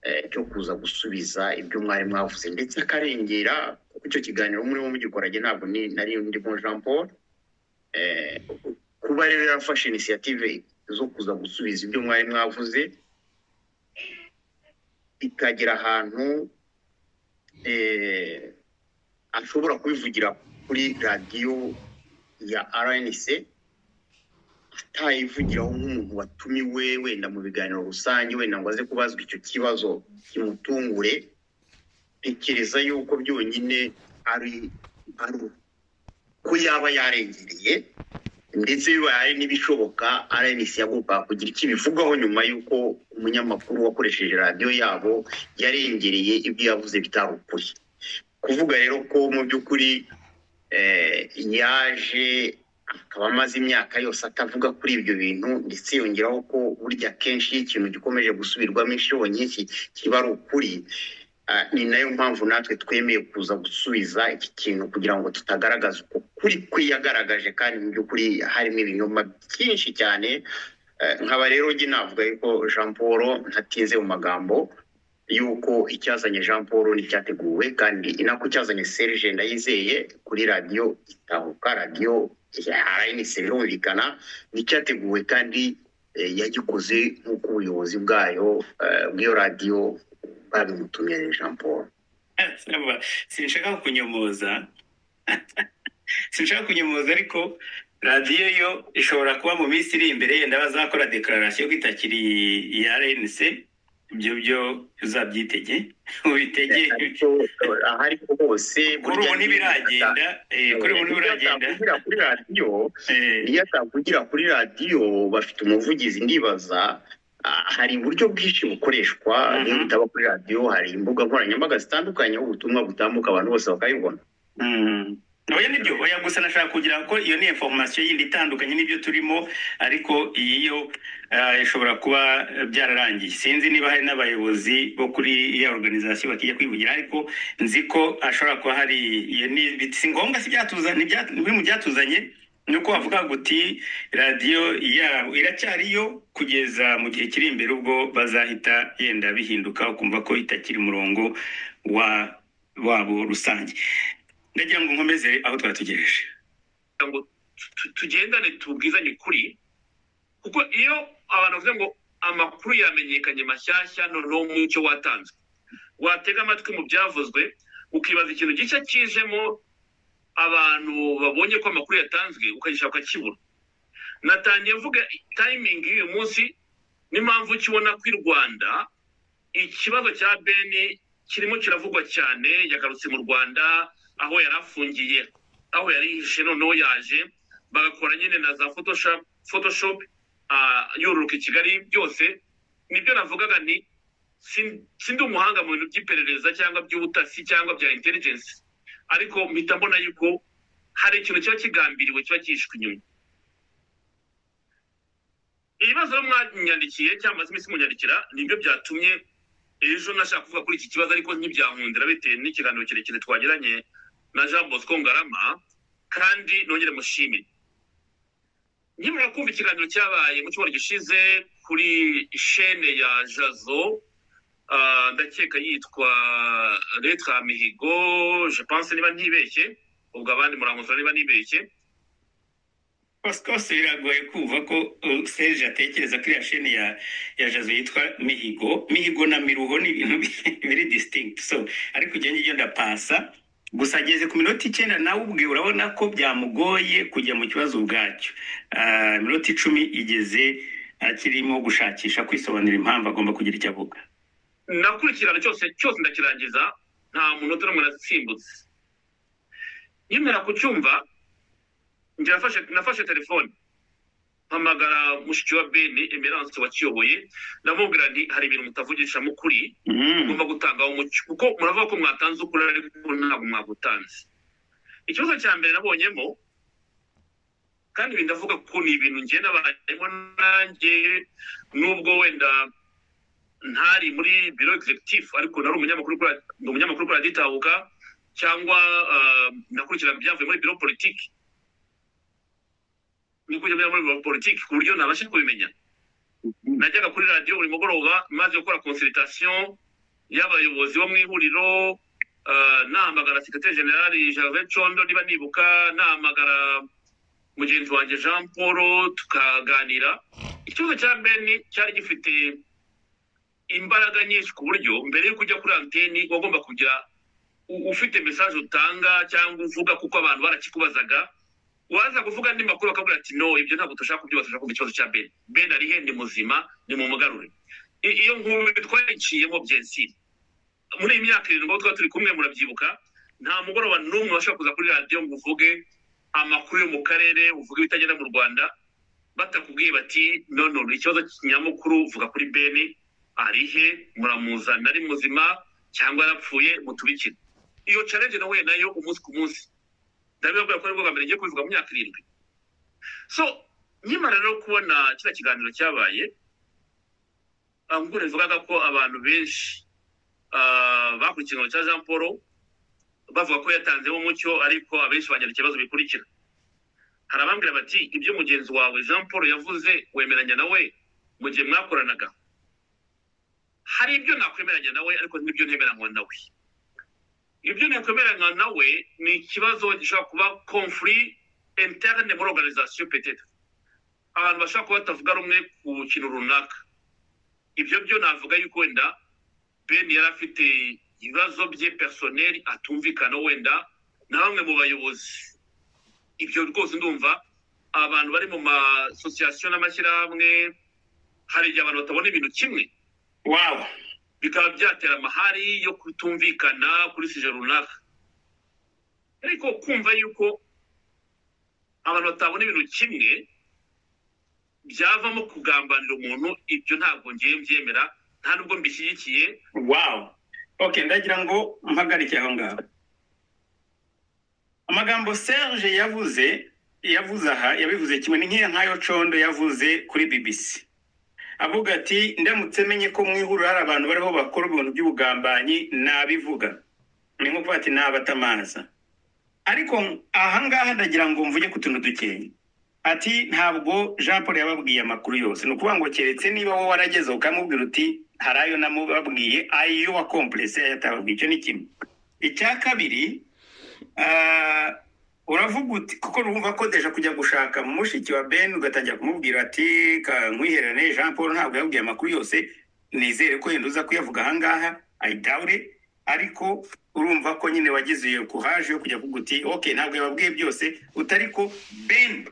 eh, cyo kuza gusubiza ibyo mwari mwavuze ndetse akarengera kuko icyo kiganiro murimo mugikoranye ntabwo ni- nari ndimo jean paul Eh, kuba rero yarafashe inisiyative zo kuza gusubiza ibyo mwari mwavuze ikagera ahantu eh, ashobora kubivugira kuri radiyo ya rnc atayivugiraho nk'umuntu watumiwe wenda mu biganiro rusange wenda ngo aze kubazwa icyo kibazo kimutungure ntekereza yuko byonyine ari ari ko yaba yarengereye ndetse bibaye n'ibishoboka rnc yagombaga kugira icyo ibivugaho nyuma y'uko umunyamakuru wakoresheje radiyo yabo yarengereye ibyo yavuze bitari ukuri kuvuga rero ko mu by'ukuri eh, yaje akaba amaze imyaka yose atavuga kuri ibyo bintu ndetse yongeraho ko burya kenshi iyo ikintu gikomeje gusubirwamo inshuro nyinshi kiba ari ukuri Ah, ni nayo mpamvu natwe twemeye kuza gusubiza iki kintu kugira ngo tutagaragaza uko kuri kwe yagaragaje kandi mu by'ukuri harimo ibinyoma byinshi cyane Eh, nkaba rero njye navuga yuko jean paul ntatinze mu magambo yuko icyazanye jean paul n'icyateguwe kandi inako icyazanye serge ndayizeye kuri radiyo itahuka radiyo ya rnc birumvikana n'icyateguwe kandi eh, yagikoze nk'uko ubuyobozi bwayo eh, bw'iyo radiyo babimutumye jean paul Saba, sinshaka kunyomoza sinshaka kunyomoza ariko radiyo yo ishobora kuba mu minsi iri imbere yenda bazakora dekararasiyo ko itakiri iya rnc ibyo byo uzabyitege ubitege ariko eh, ahari ko hose kuri ubu ntibiragenda eh, kuri ubu ntibiragenda atavugira kuri radiyo eh, iyo atavugira kuri radiyo bafite umuvugizi ndibaza ah, hari uburyo bwinshi bukoreshwa Mhm. niyo bitaba kuri radiyo hari imbuga nkoranyambaga zitandukanye aho ubutumwa butambuka abantu bose bakabibona mm, oya nibyo oya gusa nashaka kugira ko iyo ni information yindi itandukanye n'ibyo turimo ariko iyi yo eh, ishobora kuba eh, byararangiye sinzi niba hari n'abayobozi bo kuri iriya organization bakijya kwivugira ariko nzi ko hashobora kuba hari iyo ni bit- si ngombwa si byatuzanye nibya- biri mu byatuzanye ni uko bavuga guti radiyo ya iracyariyo kugeza mu gihe kiri imbere ubwo bazahita yenda bihinduka ukumva ko itakiri umurongo wa wabo rusange ndagira ngo nkomeze aho twatugereje kugira ngo tu- tugendane tubwizanye ukuri kuko iyo abantu bavuze ngo amakuru yamenyekanye mashyashya noneho mu cyo watanzwe watega amatwi mu byavuzwe ukibaza ikintu gishya kijemo abantu babonye ko amakuru yatanzwe ukagishaka ukakibura natangiye mvuga tayimingi y'uyu munsi n'impamvu kibona ko i rwanda ikibazo cya beni kirimo kiravugwa cyane yagarutse mu rwanda aho yari afungiye aho yari yihishe noneho yaje bagakora nyine na za photoshop photoshop ah, yororoka i kigali byose nibyo navugaga nti sin- sindi umuhanga mu bintu by'iperereza cyangwa by'ubutasi cyangwa bya intelligence ariko mpita mbona yuko hari ikintu kiba kigambiriwe kiba cyishwe inyuma ibibazo mwanyandikiye cyamaze iminsi munyandikira nibyo byatumye ejo nashaka kuvuga kuri iki kibazo ariko ntibyankundira bitewe n'ikiganiro kirekire twagiranye na jean bosco ngarama kandi nongere mushimire nkimara kumva ikiganiro cyabaye mu cyumweru gishize kuri shene ya jazo ah, ndakeka yitwa letra mihigo je pense niba ntibeshye ubwo abandi murankosora niba nibeshye kose biragoye kumva ko uh, serge atekereza ko iriya sheni ya ya jazo yitwa mihigo mihigo na miruho ni ibintu bi- biri distinct so ariko ugenda ngibyo ndapasa gusa ageze ku minota icyenda nawe ubwe urabona ko byamugoye kujya mu kibazo ubwacyo Ah, iminota icumi igeze akirimo gushakisha kwisobanura impamvu agomba kugira icyo avuga nakurikirana cyose cyose ndakirangiza nta munota n'umwe nasimbutse nkimera kucyumva njye nafashe nafashe telefone mpamagara mushiki wa beni emerance wakiyoboye ndamubwira nti hari ibintu mutavugisha mukuri Mm. mugomba gutangaho umucyo kuko muravuga ko mwatanze ukuri ariko ntabwo mwagutanze ikibazo cya mbere nabonyemo kandi ibi ndavuga ko ni ibintu njye nabayemo nanjye nubwo wenda ntari muri biro executive ariko nari umunyamakuru kuri radi- ndi umunyamakuru kuri radiyo itahuka cyangwa ah, nakurikirana ibyavuye muri biro politiki nikurikirana muri biro politiki ku buryo nabasha kubimenya najyaga kuri radiyo buri mugoroba maze gukora consultation y'abayobozi bo mu ihuriro ah, nahamagara sekretari generali gervais condo niba nibuka nahamagara mugenzi wanjye jean paul tukaganira ikibazo cya beni cyari gifite imbaraga nyinshi ku buryo mbere yo kujya kuri anteni wagomba kugira u- ufite mesaje utanga cyangwa uvuga kuko abantu barakikubazaga waza kuvuga andi makuru bakabwira ati no ibyo ntabwo dushaka kubyuba dushaka kumva ikibazo cya beni beni arihe ni muzima ni mu mugarure I- iyo nkuru twayiciyemo byensiri muri iyi myaka irindwi aho twaba turi kumwe murabyibuka nta mugoroba n'umwe washobora kuza kuri radiyo ngo uvuge amakuru yo mu karere uvuge ibitagenda mu rwanda batakubwiye bati nono ni ikibazo nyamukuru vuga kuri beni arihe muramuzana ari muzima cyangwa yarapfuye mutubikire iyo challenge nahuye nayo umunsi ku munsi ndabibabwira ko aribwo bwa mbere ngiye kubivuga mu myaka irindwi so nkimara rero kubona kiriya kiganiro cyabaye ahubwo rivugaga ko abantu benshi ah, bakurikiye ikiganiro cya jean paul bavuga ko yatanzemo umucyo ariko abenshi banyarira ikibazo bikurikira hari abambwira bati ibyo mugenzi wawe jean paul yavuze wemeranya nawe mu gihe mwakoranaga hari ibyo nakwemeranya nawe ariko n'ibyo ntemeranywa nawe ibyo nakwemeranywa nawe ni ikibazo gishobora kuba conflit interne muri organisation petet abantu bashobora kuba batavuga rumwe ku kintu runaka ibyo byo navuga yuko wenda ben yari afite ibibazo bye personel atumvikana wenda na bamwe mu bayobozi ibyo rwose ndumva abantu bari mu masosiyasiyo n'amashyirahamwe hari igihe abantu batabona ibintu kimwe wow bikaba byatera amahari yo kutumvikana kuri sije runaka ariko kumva yuko abantu batabona ibintu kimwe byavamo kugambanira umuntu ibyo ntabwo ngiye mbyemera nta nubwo mbishyigikiye wow okay ndagira ngo mpagarike aho ngaho amagambo serge yavuze yavuze aha yabivuze kimwe ni nk'iya nk'ayo condo yavuze kuri bbc avuga ati ndamutse menye ko mu ihuriro hari abantu bariho bakora ibintu by'ubugambanyi nabivuga ni nko kuvuga ati nabatamaza ariko ahangaha ndagira ngo mvuge ku tuntu dukeya ati ntabwo jean paul yababwiye amakuru yose ni ukuvuga ngo keretse niba wowe waragezeho ukamubwira uti hari ayo namubabwiye ayo wakomplese ayo atababwiye icyo ni kimwe icya kabiri uravuga uti kuko rumva ko deja kujya gushaka mushiki wa ben ugatangira kumubwira ati kankwiherane jean paul ntabwo yabwiye amakuru yose nizere ko yenda uza kuyavuga ahangaha ayidawure ariko urumva ko nyine wagize iyo kuhaje yo kujya kuvuga uti ok ntabwo yababwiye byose utari ko ben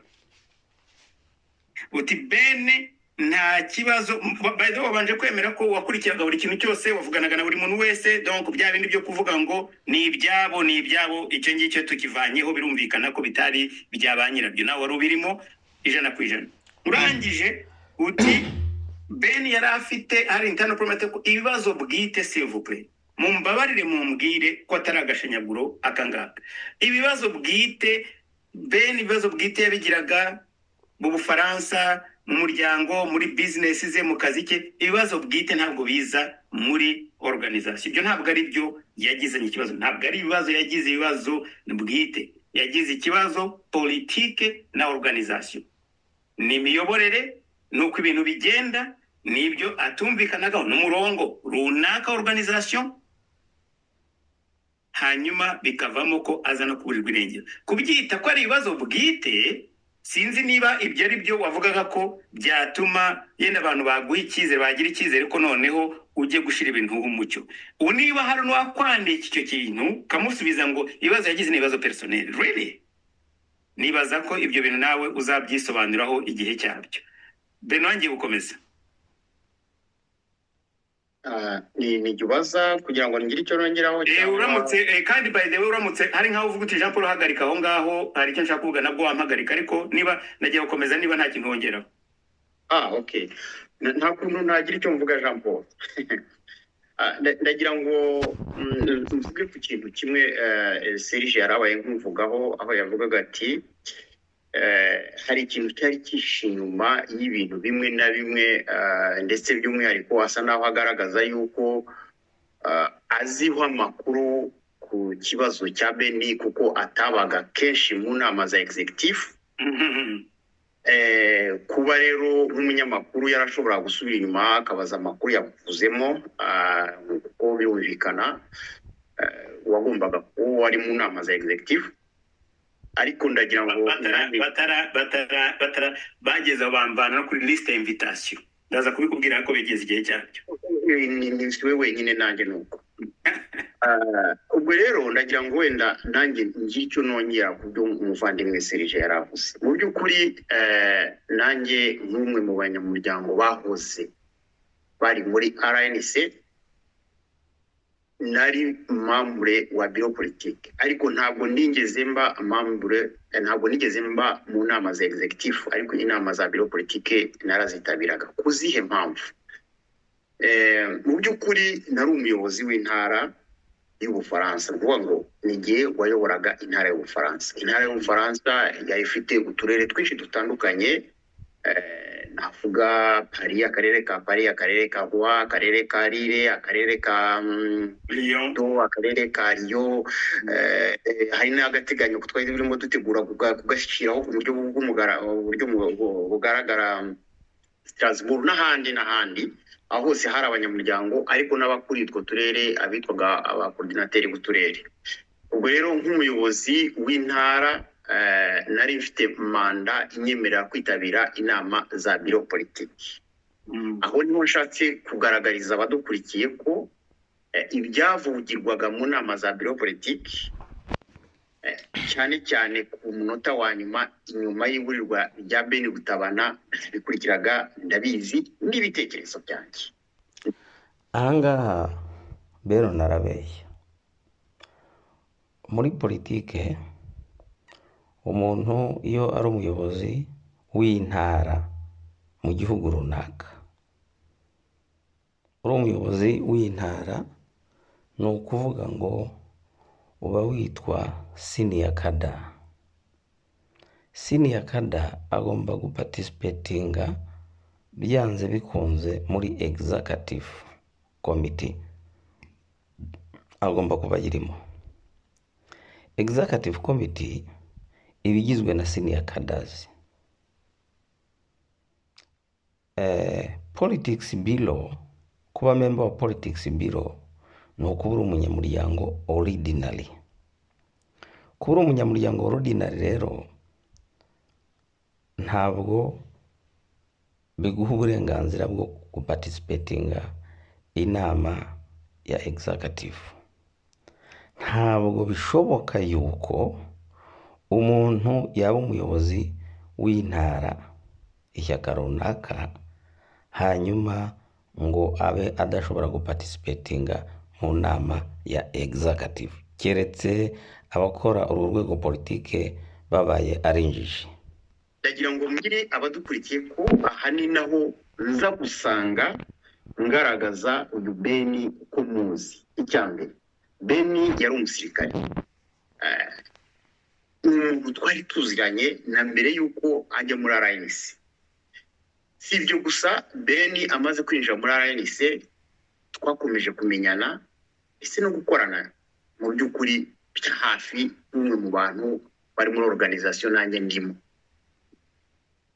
uti ben nta kibazo bayido wabanje kwemera ko wakurikiraga buri kintu cyose wavuganaga na buri muntu wese donc bya bindi byo kuvuga ngo ni ibyabo ni ibyabo icyo ngicyo tukivanyeho birumvikana ko bitari bya ba nyirabyo nawe wari ubirimo ijana ku ijana urangije uti ben yari afite hari intano poromete ko ibibazo bwite sevupure mumbabarire mumbwire ko atari agashanyaguro akangaka ibibazo bwite ben ibibazo bwite yabigiraga mu bufaransa mu muryango muri bizinesi ze mu kazi ke ibibazo bwite ntabwo biza muri organizasiyo ibyo ntabwo ari byo yagizanye ikibazo ntabwo ari ibibazo yagize ibibazo bwite yagize ikibazo politike na organizasiyo ni imiyoborere ni uko ibintu bigenda ni ibyo atumvikanagaho n'umurongo runaka organizasiyo hanyuma bikavamo ko azana kuburirwa irengero kubyita ko ari ibibazo bwite sinzi niba ibyo ari byo wavugaga ko byatuma yenda abantu baguha icyizere bagira icyizere ko noneho ujye gushyira ibintu umucyo ubu niba hari n'uwakwandika icyo kintu ukamusubiza ngo ibibazo yagize ni ibibazo perisoneri rero nibaza ko ibyo bintu nawe uzabyisobanuraho igihe cyabyo beno wangiye gukomeza nijya ubaza kugira ngo ngire icyo nongeraho Eh, uramutse eh, kandi by the way uramutse hari nkaho uvuga uti Jean Paul hagarika aho ngaho hari icyo nshaka kuvuga nabwo wampagarika ariko niba nagiye gukomeza niba nta kintu wongeraho ah ok N- nta kuntu nagira icyo mvuga jean paul Ah, nda- ndagira ngo mm, mvuge ku kintu kimwe eh, serge yari abaye nk'umuvugaho aho yavugaga ati eh, hari ikintu cyari cyihishe inyuma y'ibintu bimwe na bimwe ah, ndetse by'umwihariko asa naho agaragaza yuko ah, aziho amakuru ku kibazo cya beni kuko atabaga kenshi mu nama za executive Mhm. Eh, kuba rero nk'umunyamakuru yarashobora gusubira inyuma akabaza amakuru yavuzemo ah, kuko birumvikana eh, uwagombaga kuba wari mu nama za executive ariko ndagira ngo batara nanjye- batara batara batara bageze aho bamvana no kuri liste ya invitation ndaza kubikubwira ko bigeze igihe cyabyo Eh, ni ni siwe wenyine nanjye ni uko Ah, ubwo rero ndagira ngo wenda nanjye ngire icyo nongera ku byo umuvandimwe serije yari avuze mu by'ukuri eh, nanjye nk'umwe mu banyamuryango bahoze bari muri rnc nari mambure wa biro politike ariko ntabwo nigeze mba mambure ntabwo nigeze mba mu nama za executive ariko inama za biro politike narazitabiraga ku zihe mpamvu Eh, mu by'ukuri nari umuyobozi w'intara y'ubufaransa ni ukuvuga ngo ni igihe wayoboraga intara y'ubufaransa intara y'ubufaransa yari ifite uturere twinshi dutandukanye eh, navuga pari akarere ka pari akarere ka roi akarere ka rire akarere ka mm, Lyon do akarere ka riyo eh, eh, hari n'agateganyo ko twari turimo dutegura kuga- kugashyiraho ku buryo bw'umugara uburyo mu- bu- bugaragara strasbourg n'ahandi n'ahandi aho hose hari abanyamuryango ariko n'abakuriye utwo turere abitwaga abakoordinateri b'uturere ubwo rero nk'umuyobozi w'intara eh, nari mfite manda inyemerera kwitabira inama za biro politiki Mm. aho niho nshatse kugaragariza abadukurikiye ko eh, ibyavugirwaga mu nama za biro politiki eh, cyane cyane ku munota wa nyuma inyuma y'iburirwa rya beni gutabana bikurikiraga ndabizi n'ibitekerezo byanjye ahangaha rero narabeshya muri politike umuntu iyo ari umuyobozi w'intara mu gihugu runaka uri umuyobozi w'intara ni ukuvuga ngo uba witwa siniya kada siniya kada agomba gupartisipetinga byanze bikunze muri egizakatifu komiti agomba kuba ayirimo egizakatifu komiti iba igizwe na siniya kadazi politikisi biro kuba memba wa politikisi biro ni ukuba uri umunyamuryango oridinari kuba uri umunyamuryango oridinari rero ntabwo biguha uburenganzira bwo gupatisipetinga inama ya egizakatifu ntabwo bishoboka yuko umuntu yaba umuyobozi w'intara ishyaka runaka hanyuma ngo abe adashobora gupatisipetinga mu nama ya egizakatifu keretse abakora uru rwego politike babaye ari injiji ndagira ngo mbwire abadukurikiye ko aha ni naho nza gusanga ngaragaza uyu beni uko muzi icya mbere beni yari umusirikare Eh, umuntu twari tuziranye na mbere y'uko ajya muri arayinisi si ibyo gusa beni amaze kwinjira muri arayinisi twakomeje kumenyana ndetse no gukorana mu by'ukuri bya hafi n'umwe mu bantu bari muri organizasiyo nanjye ndimo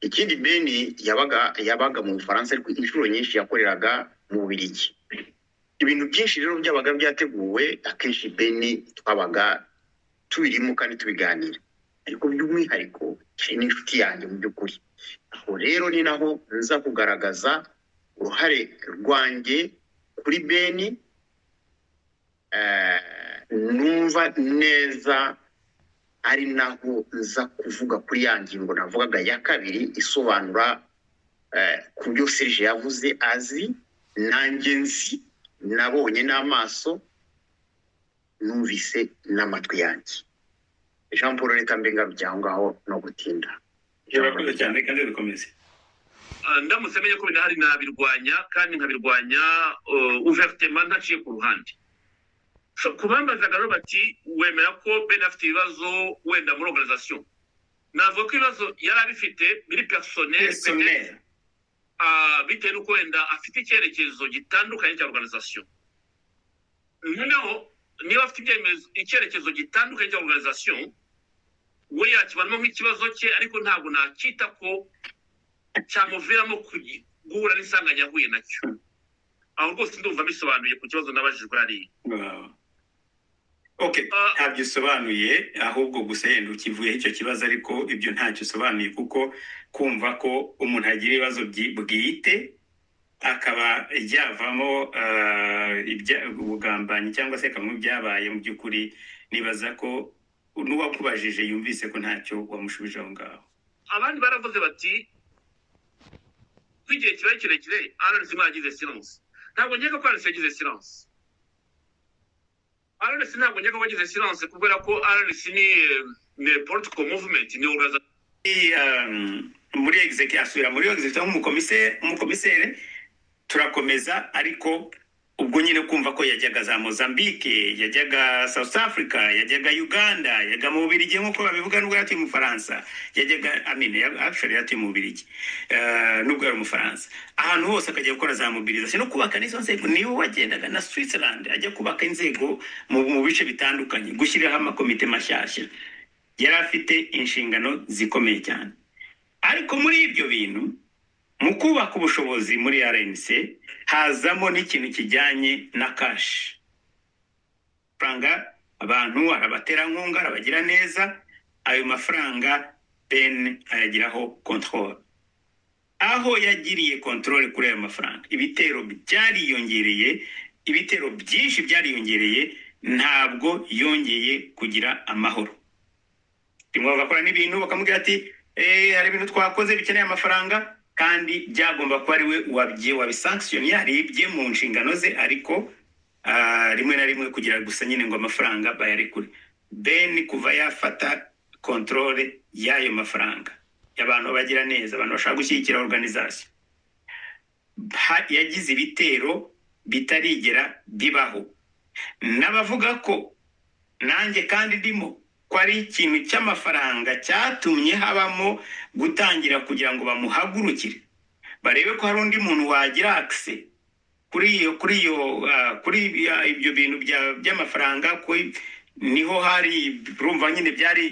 ikindi beni yabaga yabaga mu bufaransa ariko inshuro nyinshi yakoreraga mu bubirigi ibintu byinshi rero byabaga byateguwe akenshi beni twabaga tubirimo kandi tubiganira ariko by'umwihariko hari n'inshuti yanjye mu by'ukuri aho rero ni naho nza kugaragaza uruhare rwanjye kuri beni eh, numva neza ari naho nza kuvuga kuri ya ngingo navugaga ya kabiri isobanura eh, ku byo serge yavuze azi nanjye nzi nabonye n'amaso numvise n'amatwi yanjye jean paul reka mbe ngarujya aho ngaho no gutinda urakoze cyane kandi bikomeze Ah, ndamutse menye ko bidahari nabirwanya kandi nkabirwanya uh, ouvertement ntaciye ku ruhande So, ku bambazaga rero bati wemera ko ben afite ibibazo wenda muri organisation navuga ko ibibazo yari abifite biri personnel peut-être, pesoneri ah, bitewe n'uko wenda afite icyerekezo gitandukanye cya organisation noneho niba afite ibyemezo icyerekezo gitandukanye cya organisation we yakibanamo nk'ikibazo cye ariko ntabwo nacyita ko cyamuviramo kugi- guhura n'isanganya yahuye nacyo aho rwose ndumva bisobanuye ku kibazo nabajijwe hariya Wow. ok Ah. ntabyo usobanuye ahubwo gusa yenda ukivuyeho icyo kibazo ariko ibyo ntacyo usobanuye kuko kumva ko umuntu agira ibibazo byi- bwite akaba ryavamo ah, ibya- ubugambanyi cyangwa se kamwe byabaye mu by'ukuri nibaza ko n'uwakubajije yumvise ko ntacyo wamushubije aho ngaho abandi baravuze bati ko igihe kibaye kirekire ararisi mwagize silanse ntabwo nkeka ko ararisi yagize silanse ararisi ntabwo nkeka ko yagize silanse kubera ko ararisi ni eh, ni political movement ni organization I, um, muri egizeki asubira muri egizeki nk'umukomiseri umukomiseri turakomeza ariko ubwo nyine kumva ko yajyaga za mozambique yajyaga south africa yajyaga uganda yajyaga mu bubirigi nk'uko babivuga nubwo yatuye mu bufaransa yajyaga amine actually yatuye mu bubirigi Eh, nubwo yari umufaransa ahantu hose akajya gukora za mobilisation no kubaka n'izo nzego niwe wagendaga na switzerland ajya kubaka inzego mu, mu bice bitandukanye gushyiriraho amakomite mashyashya yari afite inshingano zikomeye cyane ariko muri ibyo bintu mu kubaka ubushobozi muri rnc hazamo n'ikintu kijyanye na kashi amafaranga abantu arabaterankunga arabagira neza ayo mafaranga ben ayagiraho control aho yagiriye control kuri ayo mafaranga ibitero byariyongereye ibitero byinshi byariyongereye ntabwo yongeye kugira amahoro rimwe bagakora n'ibintu bakamubwira ati "Eh, hari ibintu twakoze bikeneye amafaranga kandi byagomba kuba ari we wabye wabisankisiyoni yaribye mu nshingano ze ariko ah, rimwe na rimwe kugira gusa nyine ngo amafaranga bayarekure ben kuva yafata kontorore y'ayo mafaranga y'abantu bagira neza abantu bashaka gushyigikira organization Ha- yagize ibitero bitarigera bibaho n'abavuga ko nanjye kandi ndimo ko ari ikintu cy'amafaranga cyatumye habamo gutangira kugira ngo bamuhagurukire barebe ko hari undi muntu wagira akise kuri iyo kuri iyo ah, kuri ibi- ah, ibyo bintu bya- by'amafaranga kuri- niho hari urumva nyine byari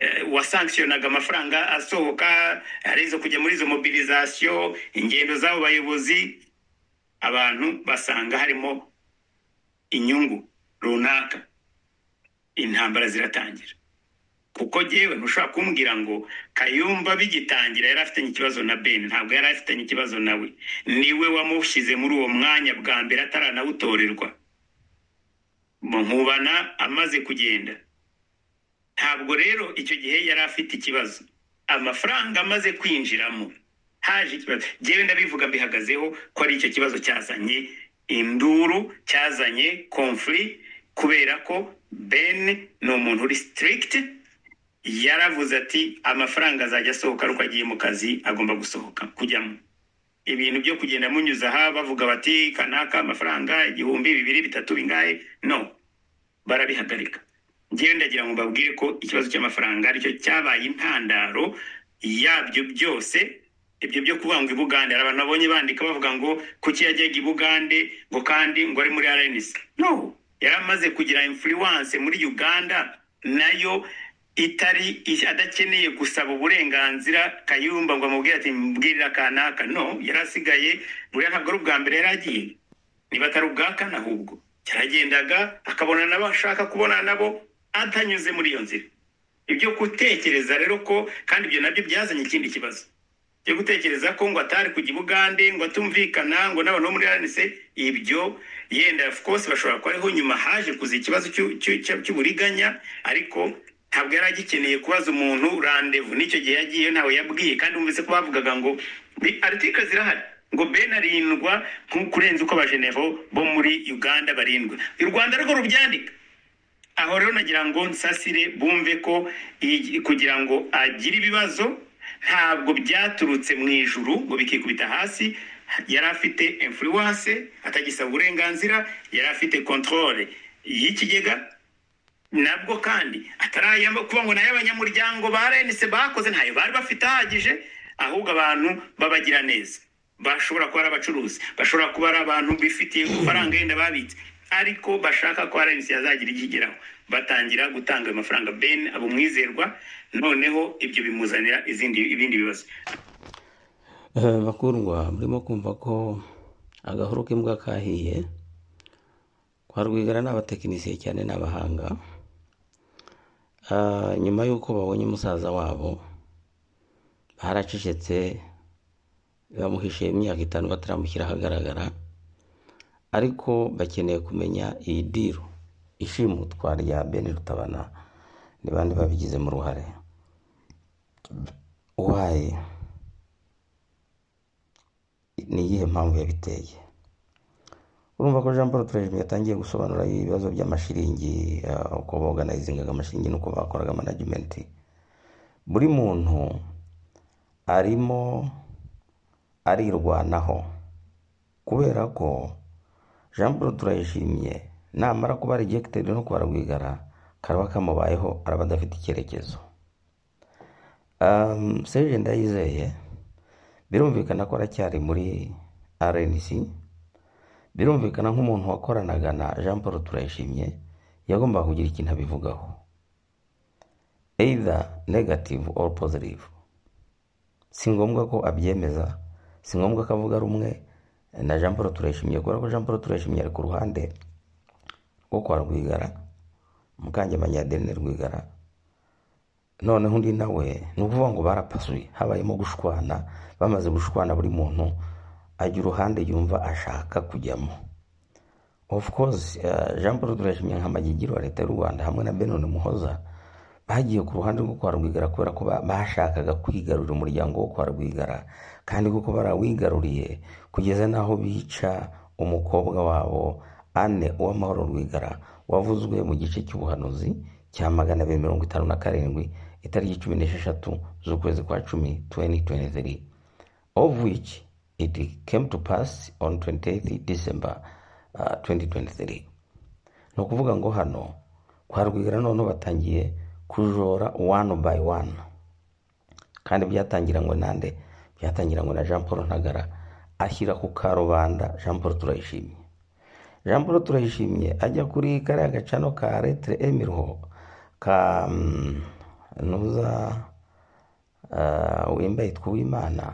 eh, wasankisiyonaga amafaranga asohoka hari izo kujya muri izo mobilizasiyo ingendo z'abo bayobozi abantu basanga harimo inyungu runaka intambara ziratangira kuko yewe ntushobora kumbwira ngo kayumba bigitangira yari afitanye ikibazo na ben ntabwo yari afitanye ikibazo nawe niwe wamushyize muri uwo mwanya bwa mbere ataranawutorerwa mu nkubana amaze kugenda ntabwo rero icyo gihe yari afite ikibazo amafaranga amaze kwinjiramo haje ikibazo njyewe ndabivuga mbihagazeho ko ari icyo kibazo cyazanye induru cyazanye conflict kubera ko ben ni umuntu uri strict yaravuze ati amafaranga azajya asohoka ariko agiye mu kazi agomba gusohoka kujyamo ibintu byo kugenda munyuza aha bavuga bati kanaka amafaranga igihumbi bibiri bitatu bingahe no barabihagarika njyewe ndagira ngo mbabwire ko ikibazo cy'amafaranga aricyo cyabaye intandaro yabyo byose ibyo byo kuvuga ngo ibugande hari abantu babonye bandika bavuga ngo kuki yajyaga ibugande ngo kandi ngo ari muri rns no yari amaze kugira influence muri uganda nayo itari adakeneye gusaba uburenganzira kayumba ngo amubwire ati mbwirira kanaka no yari asigaye buriya ntabwo ari ubwa mbere yari agiye niba atari ubwa kane ahubwo yaragendaga akabona nabo ashaka kubonana nabo atanyuze muri iyo nzira ibyo gutekereza rero ko kandi ibyo nabyo byazanye ikindi kibazo byo gutekereza ko ngo atari kujya i bugande ngo atumvikana ngo n'abantu bo muri rnc ibyo yenda of course bashobora kuba ariho nyuma haje kuza ikibazo cy'u- cy'u- cy'u- cy'uburiganya ariko ntabwo yari agikeneye kubaza umuntu randevu n'icyo gihe yagiye ntawe yabwiye kandi wumvise ko bavugaga ngo "Bi- article zirahari ngo ben arindwa nko kurenza uko abajenevo bo muri uganda barindwa u rwanda rwo rubyandika aho rero nagira ngo nsasire bumve ko iyi- kugira ngo agire ibibazo ntabwo byaturutse mu ijuru ngo bikikubita hasi yari afite influence atagisaba uburenganzira yari afite controle y'ikigega nabwo kandi atarayama kuba ngo nayo abanyamuryango ba rnc bakoze ntayo bari bafite ahagije ahubwo abantu babagira neza bashobora kuba ari abacuruzi bashobora kuba ari abantu bifitiye amafaranga yenda babitse ariko bashaka ko rnc yazagira ikigeraho batangira gutanga ayo mafaranga ben aba umwizerwa noneho ibyo bimuzanira izindi ibindi bibazo Eh, bakundwa murimo kumva ko agahuru k'imbwa kahiye kwa rwigara ni abatekinisiye cyane ni abahanga Ah, nyuma y'uko babonye musaza wabo baracecetse bamuhishiye imyaka itanu bataramushyira ahagaragara ariko bakeneye kumenya iyi diru ishimutwa rya beni rutabana ni bande babigizemo uruhare uwaye ni iyihe mpamvu yabiteye urumva ko jean paul turejimi yatangiye gusobanura ibibazo by'amashiringi ah, uko boganizingaga amashiringi n'uko bakoraga manajimenti buri muntu arimo arirwanaho kubera ko jean paul turayishimye namara kuba rejegitedi no kuba rwigara karaba kamubayeho araba adafite icyerekezo um, serge ndayizeye birumvikana ko aracyari muri rnc birumvikana nk'umuntu wakoranaga na jean paul turayishimye yagombaga kugira ikintu abivugaho either negative or positive si ngombwa ko abyemeza si ngombwa ko avuga rumwe na jean paul turayishimye kubera ko jean paul turayishimye ari ku ruhande rwo kwa rwigara mukangemanya adeline rwigara noneho undi nawe ni ukuvuga ngo barapasuye habayemo gushwana bamaze gushwana buri muntu ajya uruhande yumva ashaka kujyamo of course eh, jean paul turashimye nk'amagigiro wa leta y'u rwanda hamwe na benoni muhoza bagiye ku ruhande rwo kwa rwigara kubera ko ba- bashakaga kwigarurira umuryango wo kwa rwigara kandi kuko barawigaruriye kugeza n'aho bica umukobwa wabo ane uwamahoro rwigara wavuzwe mu gice cy'ubuhanuzi cya magana abiri mirongo itanu na karindwi itariki cumi n'esheshatu z'ukwezi kwa cumi 2023 of which it came to pass on 28th December uh, 2023 ni ukuvuga ngo hano kwa rwigara noneho batangiye kujora wani bayi wani kandi byatangira ngo nande byatangira ngo na jean paul ntagara ashyira ku karubanda jean paul turayishimye jean paul turayishimye ajya kuri kariya gacano ka letire emiriho ka mm, ntuza ah, wimba yitwa uwimana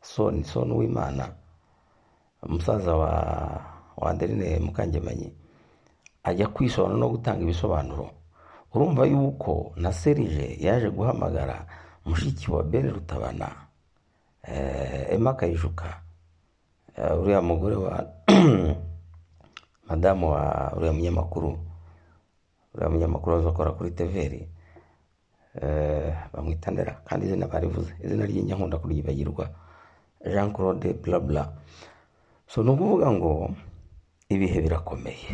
soni soni uwimana umusaza wa wa adeline mukangemanyi ajya kwisobanura no gutanga ibisobanuro urumva yuko na serije yaje guhamagara mushiki wa bene rutabana eh, emma kayijuka eh, uriya mugore wa madamu wa uriya munyamakuru uriya munyamakuru wazakora kuri teveri eh, bamwita ndera kandi izina barivuze izina ry'inyankunda kuryibagirwa jean claude blabla so ni ukuvuga ngo ibihe birakomeye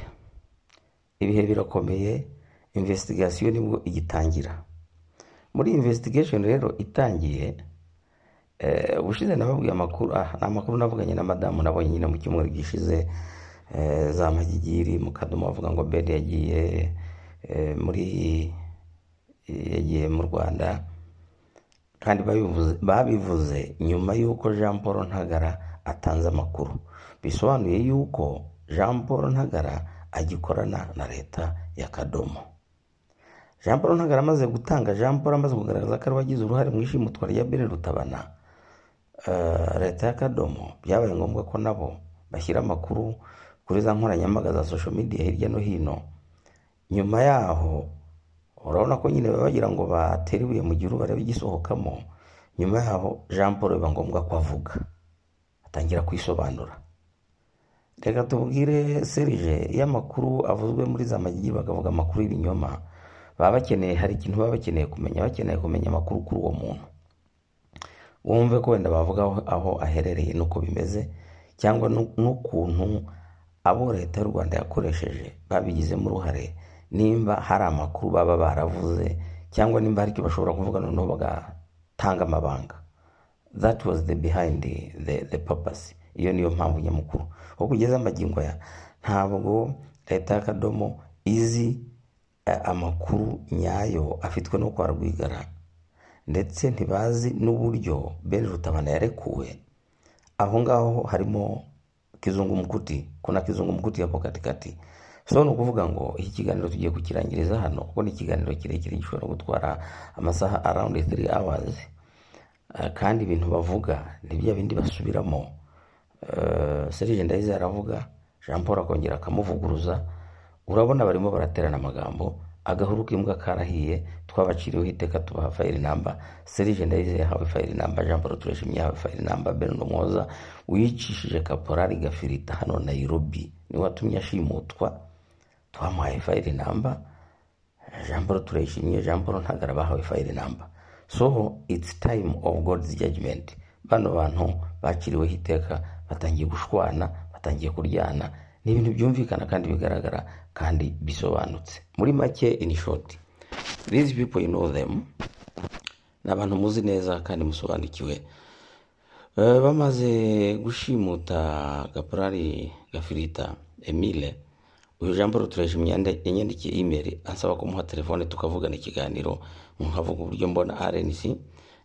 ibihe birakomeye investigation nibwo igitangira muri investigation rero itangiye eh, ubushize nababwiye amakuru ah, ni amakuru navuganye na madamu nabonye nyine mu cyumweru gishize eh, za magigiri mu kadomo bavuga ngo bede yagiye eh, muri yagiye mu rwanda kandi babivuze- babivuze nyuma y'uko jean paul ntagara atanze amakuru bisobanuye y'uko jean paul ntagara agikorana na leta ya kadomo jean paul ntagara amaze gutanga jean paul amaze kugaragaza ko ari we wagize uruhare mu ishimutwa rya bene rutabana eh, leta ya kadomo byabaye ngombwa ko nabo bashyira amakuru kuri za nkoranyambaga za social media hirya no hino nyuma yaho urabona ko nyine baba bagira ngo batere ibuye mu gihe barebe igisohokamo nyuma yaho jean paul biba ngombwa ko avuga atangira kwisobanura reka tubwire serije iyo amakuru avuzwe muri za magigi bakavuga amakuru y'ibinyoma baba bakeneye hari ikintu baba bakeneye kumenya bakeneye kumenya amakuru kuri uwo muntu wumve ko wenda bavuga aho- aho aherereye n'uko bimeze cyangwa n'u- n'ukuntu abo leta y'u rwanda yakoresheje babigizemo uruhare nimba hari amakuru baba baravuze cyangwa nimba hari icyo bashobora kuvuga noneho bagatanga amabanga that was the behind the, the, the purpose iyo niyo mpamvu nyamukuru aho kugeza amagingo aya ntabwo leta y'akadomo izi eh, amakuru nyayo afitwe no kwa rwigara ndetse ntibazi n'uburyo bene rutabana yarekuwe aho ngaho harimo kizungu mkuti kuna kizungu mkuti hapo katikati so ni ukuvuga ngo iki kiganiro tugiye kukirangiriza hano kuko ni ikiganiro kirekire gishobora gutwara amasaha around 3 hours Eh, kandi ibintu bavuga ni bya bindi basubiramo Eh, serge ndayizi aravuga jean paul akongera akamuvuguruza urabona barimo baraterana amagambo agahuru k'imbwa karahiye twabaciriweho iteka tubaha fayiri namba serge ndayizi yahawe fayiri namba jean paul tureshimye yahawe fayiri namba bernard mwoza wicishije kaporari gafirita hano nairobi niwe watumye ashimutwa twamuhaye fayiri namba jean paul turayishimye jean paul ntagara bahawe fayiri namba so it's time of god's judgment bano bantu bakiriweho iteka batangiye gushwana batangiye kuryana ni ibintu byumvikana kandi bigaragara kandi bisobanutse muri make in short these people you know them ni abantu muzi neza kandi musobanukiwe Eh, bamaze gushimuta gaporari gafirita emile uyu jean paul turayishimye yande- yanyandikiye imeri ansaba kumuha telefone tukavugana ikiganiro nkavuga uburyo mbona rnc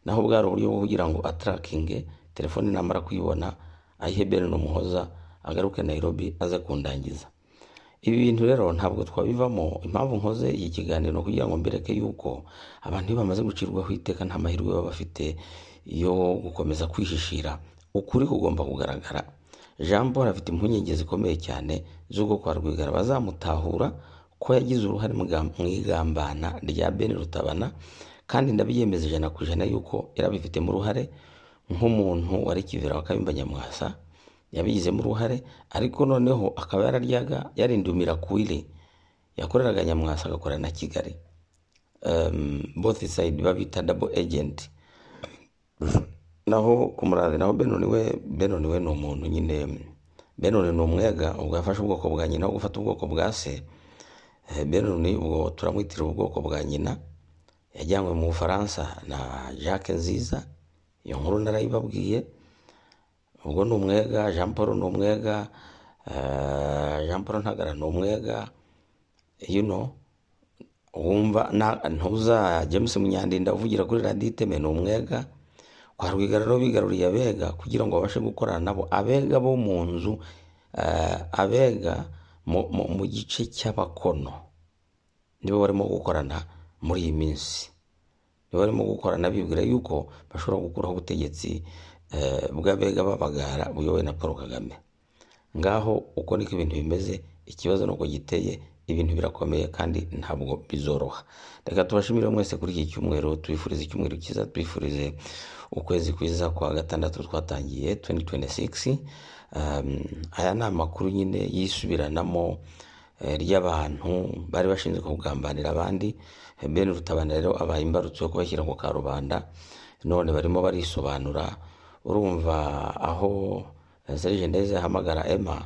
naho bwari uburyo bwo kugira ngo atarakinge telefone namara kuyibona ayihe bene umuhoza agaruke nairobi aze kundangiza ibi bintu rero ntabwo twabivamo impamvu nkoze iki kiganiro ni ukugira ngo mbereke yuko abantu iyo bamaze gucirwaho iteka nta mahirwe baba bafite yo gukomeza kwihishira ukuri kugomba kugaragara jean paul afite impungenge zikomeye cyane z'ubwo kwa rwigara bazamutahura ko yagize uruhare mu ga- mu igambana rya bene rutabana kandi ndabiyemeza ijana ku ijana yuko yarabifitemo uruhare nk'umuntu wari kivira wa kayumba nyamwasa yabigizemo uruhare ariko noneho akaba yararyaga yarindumira kwiri yakoreraga nyamwasa agakorera na kigali um, both side babita double agent naho ku murazi naho benoni we benoni we ni umuntu nyine benoni ni umwega ubwo yafashe ubwoko bwa nyina aho gufata ubwoko bwa se Eh, benoni ubwo turamwitira ubwoko bwa nyina yajyanywe mu bufaransa na jacques nziza iyo nkuru narayibabwiye ubwo ni umwega jean paul ni umwega eh, jean paul ntagara ni umwega you know wumva nta- ntuza james munyandinda uvugira kuri radiyo iteme ni umwega kwa rwigararo bigaruriye abega kugira ngo babashe gukorana nabo abega bo mu nzu eh, abega mu- mu mu gice cy'abakono nibo barimo gukorana muri iyi minsi nibo barimo gukorana bibwira yuko bashobora gukuraho ubutegetsi eh, bw'abega b'abagara buyobowe na paul kagame ngaho uko niko ibintu bimeze ikibazo ni uko giteye ibintu birakomeye kandi ntabwo bizoroha reka tubashimire mwese kuri iki cyumweru tubifurize icyumweru cyiza tubifurize ukwezi kwiza kwa gatandatu twatangiye 2026 um, aya ni amakuru nyine yisubiranamo eh, ry'abantu bari bashinzwe kugambanira abandi Eh, ben rutabana rero abaye imbarutso yo kubashyira ku karubanda none barimo barisobanura urumva aho eh, serge ndeze ahamagara emma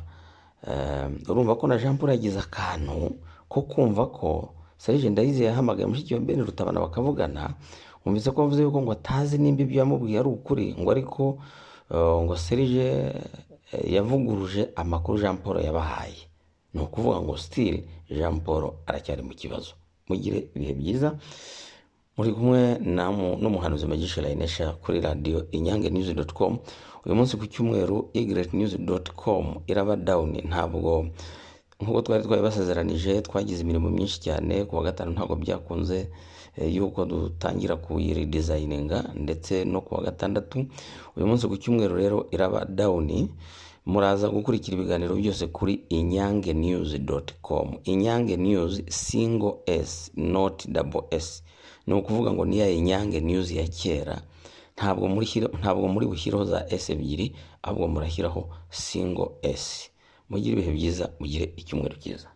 eh, urumva ko na jean paul yagize akantu ko kumva ko serge ndayize yahamagaye mushiki wa ben rutabana bakavugana wumvise ko avuze yuko ngo atazi nimba ibyo yamubwiye ari ukuri ngo ariko eh, ngo serge eh, yavuguruje amakuru jean paul yabahaye ni ukuvuga ngo sitiri jean paul aracyari mu kibazo mugire ibihe byiza muri kumwe na mu- n'umuhanuzi magisha layinesha kuri radiyo inyange news com uyu munsi ku cyumweru igret news com iraba down ntabwo nk'uko twari twabibasezeranije twagize imirimo myinshi cyane ku wa gatanu ntabwo byakunze eh, yuko dutangira kuyiredesigninga ndetse no ku wa gatandatu uyu munsi ku cyumweru rero iraba down muraza gukurikira ibiganiro byose kuri inyange news com inyange news single s not double s ni ukuvuga ngo niya inyange news ya kera ntabwo muri ntabwo muri bushyireho za s ebyiri ahubwo murashyiraho single s mugire ibihe byiza mugire icyumweru cyiza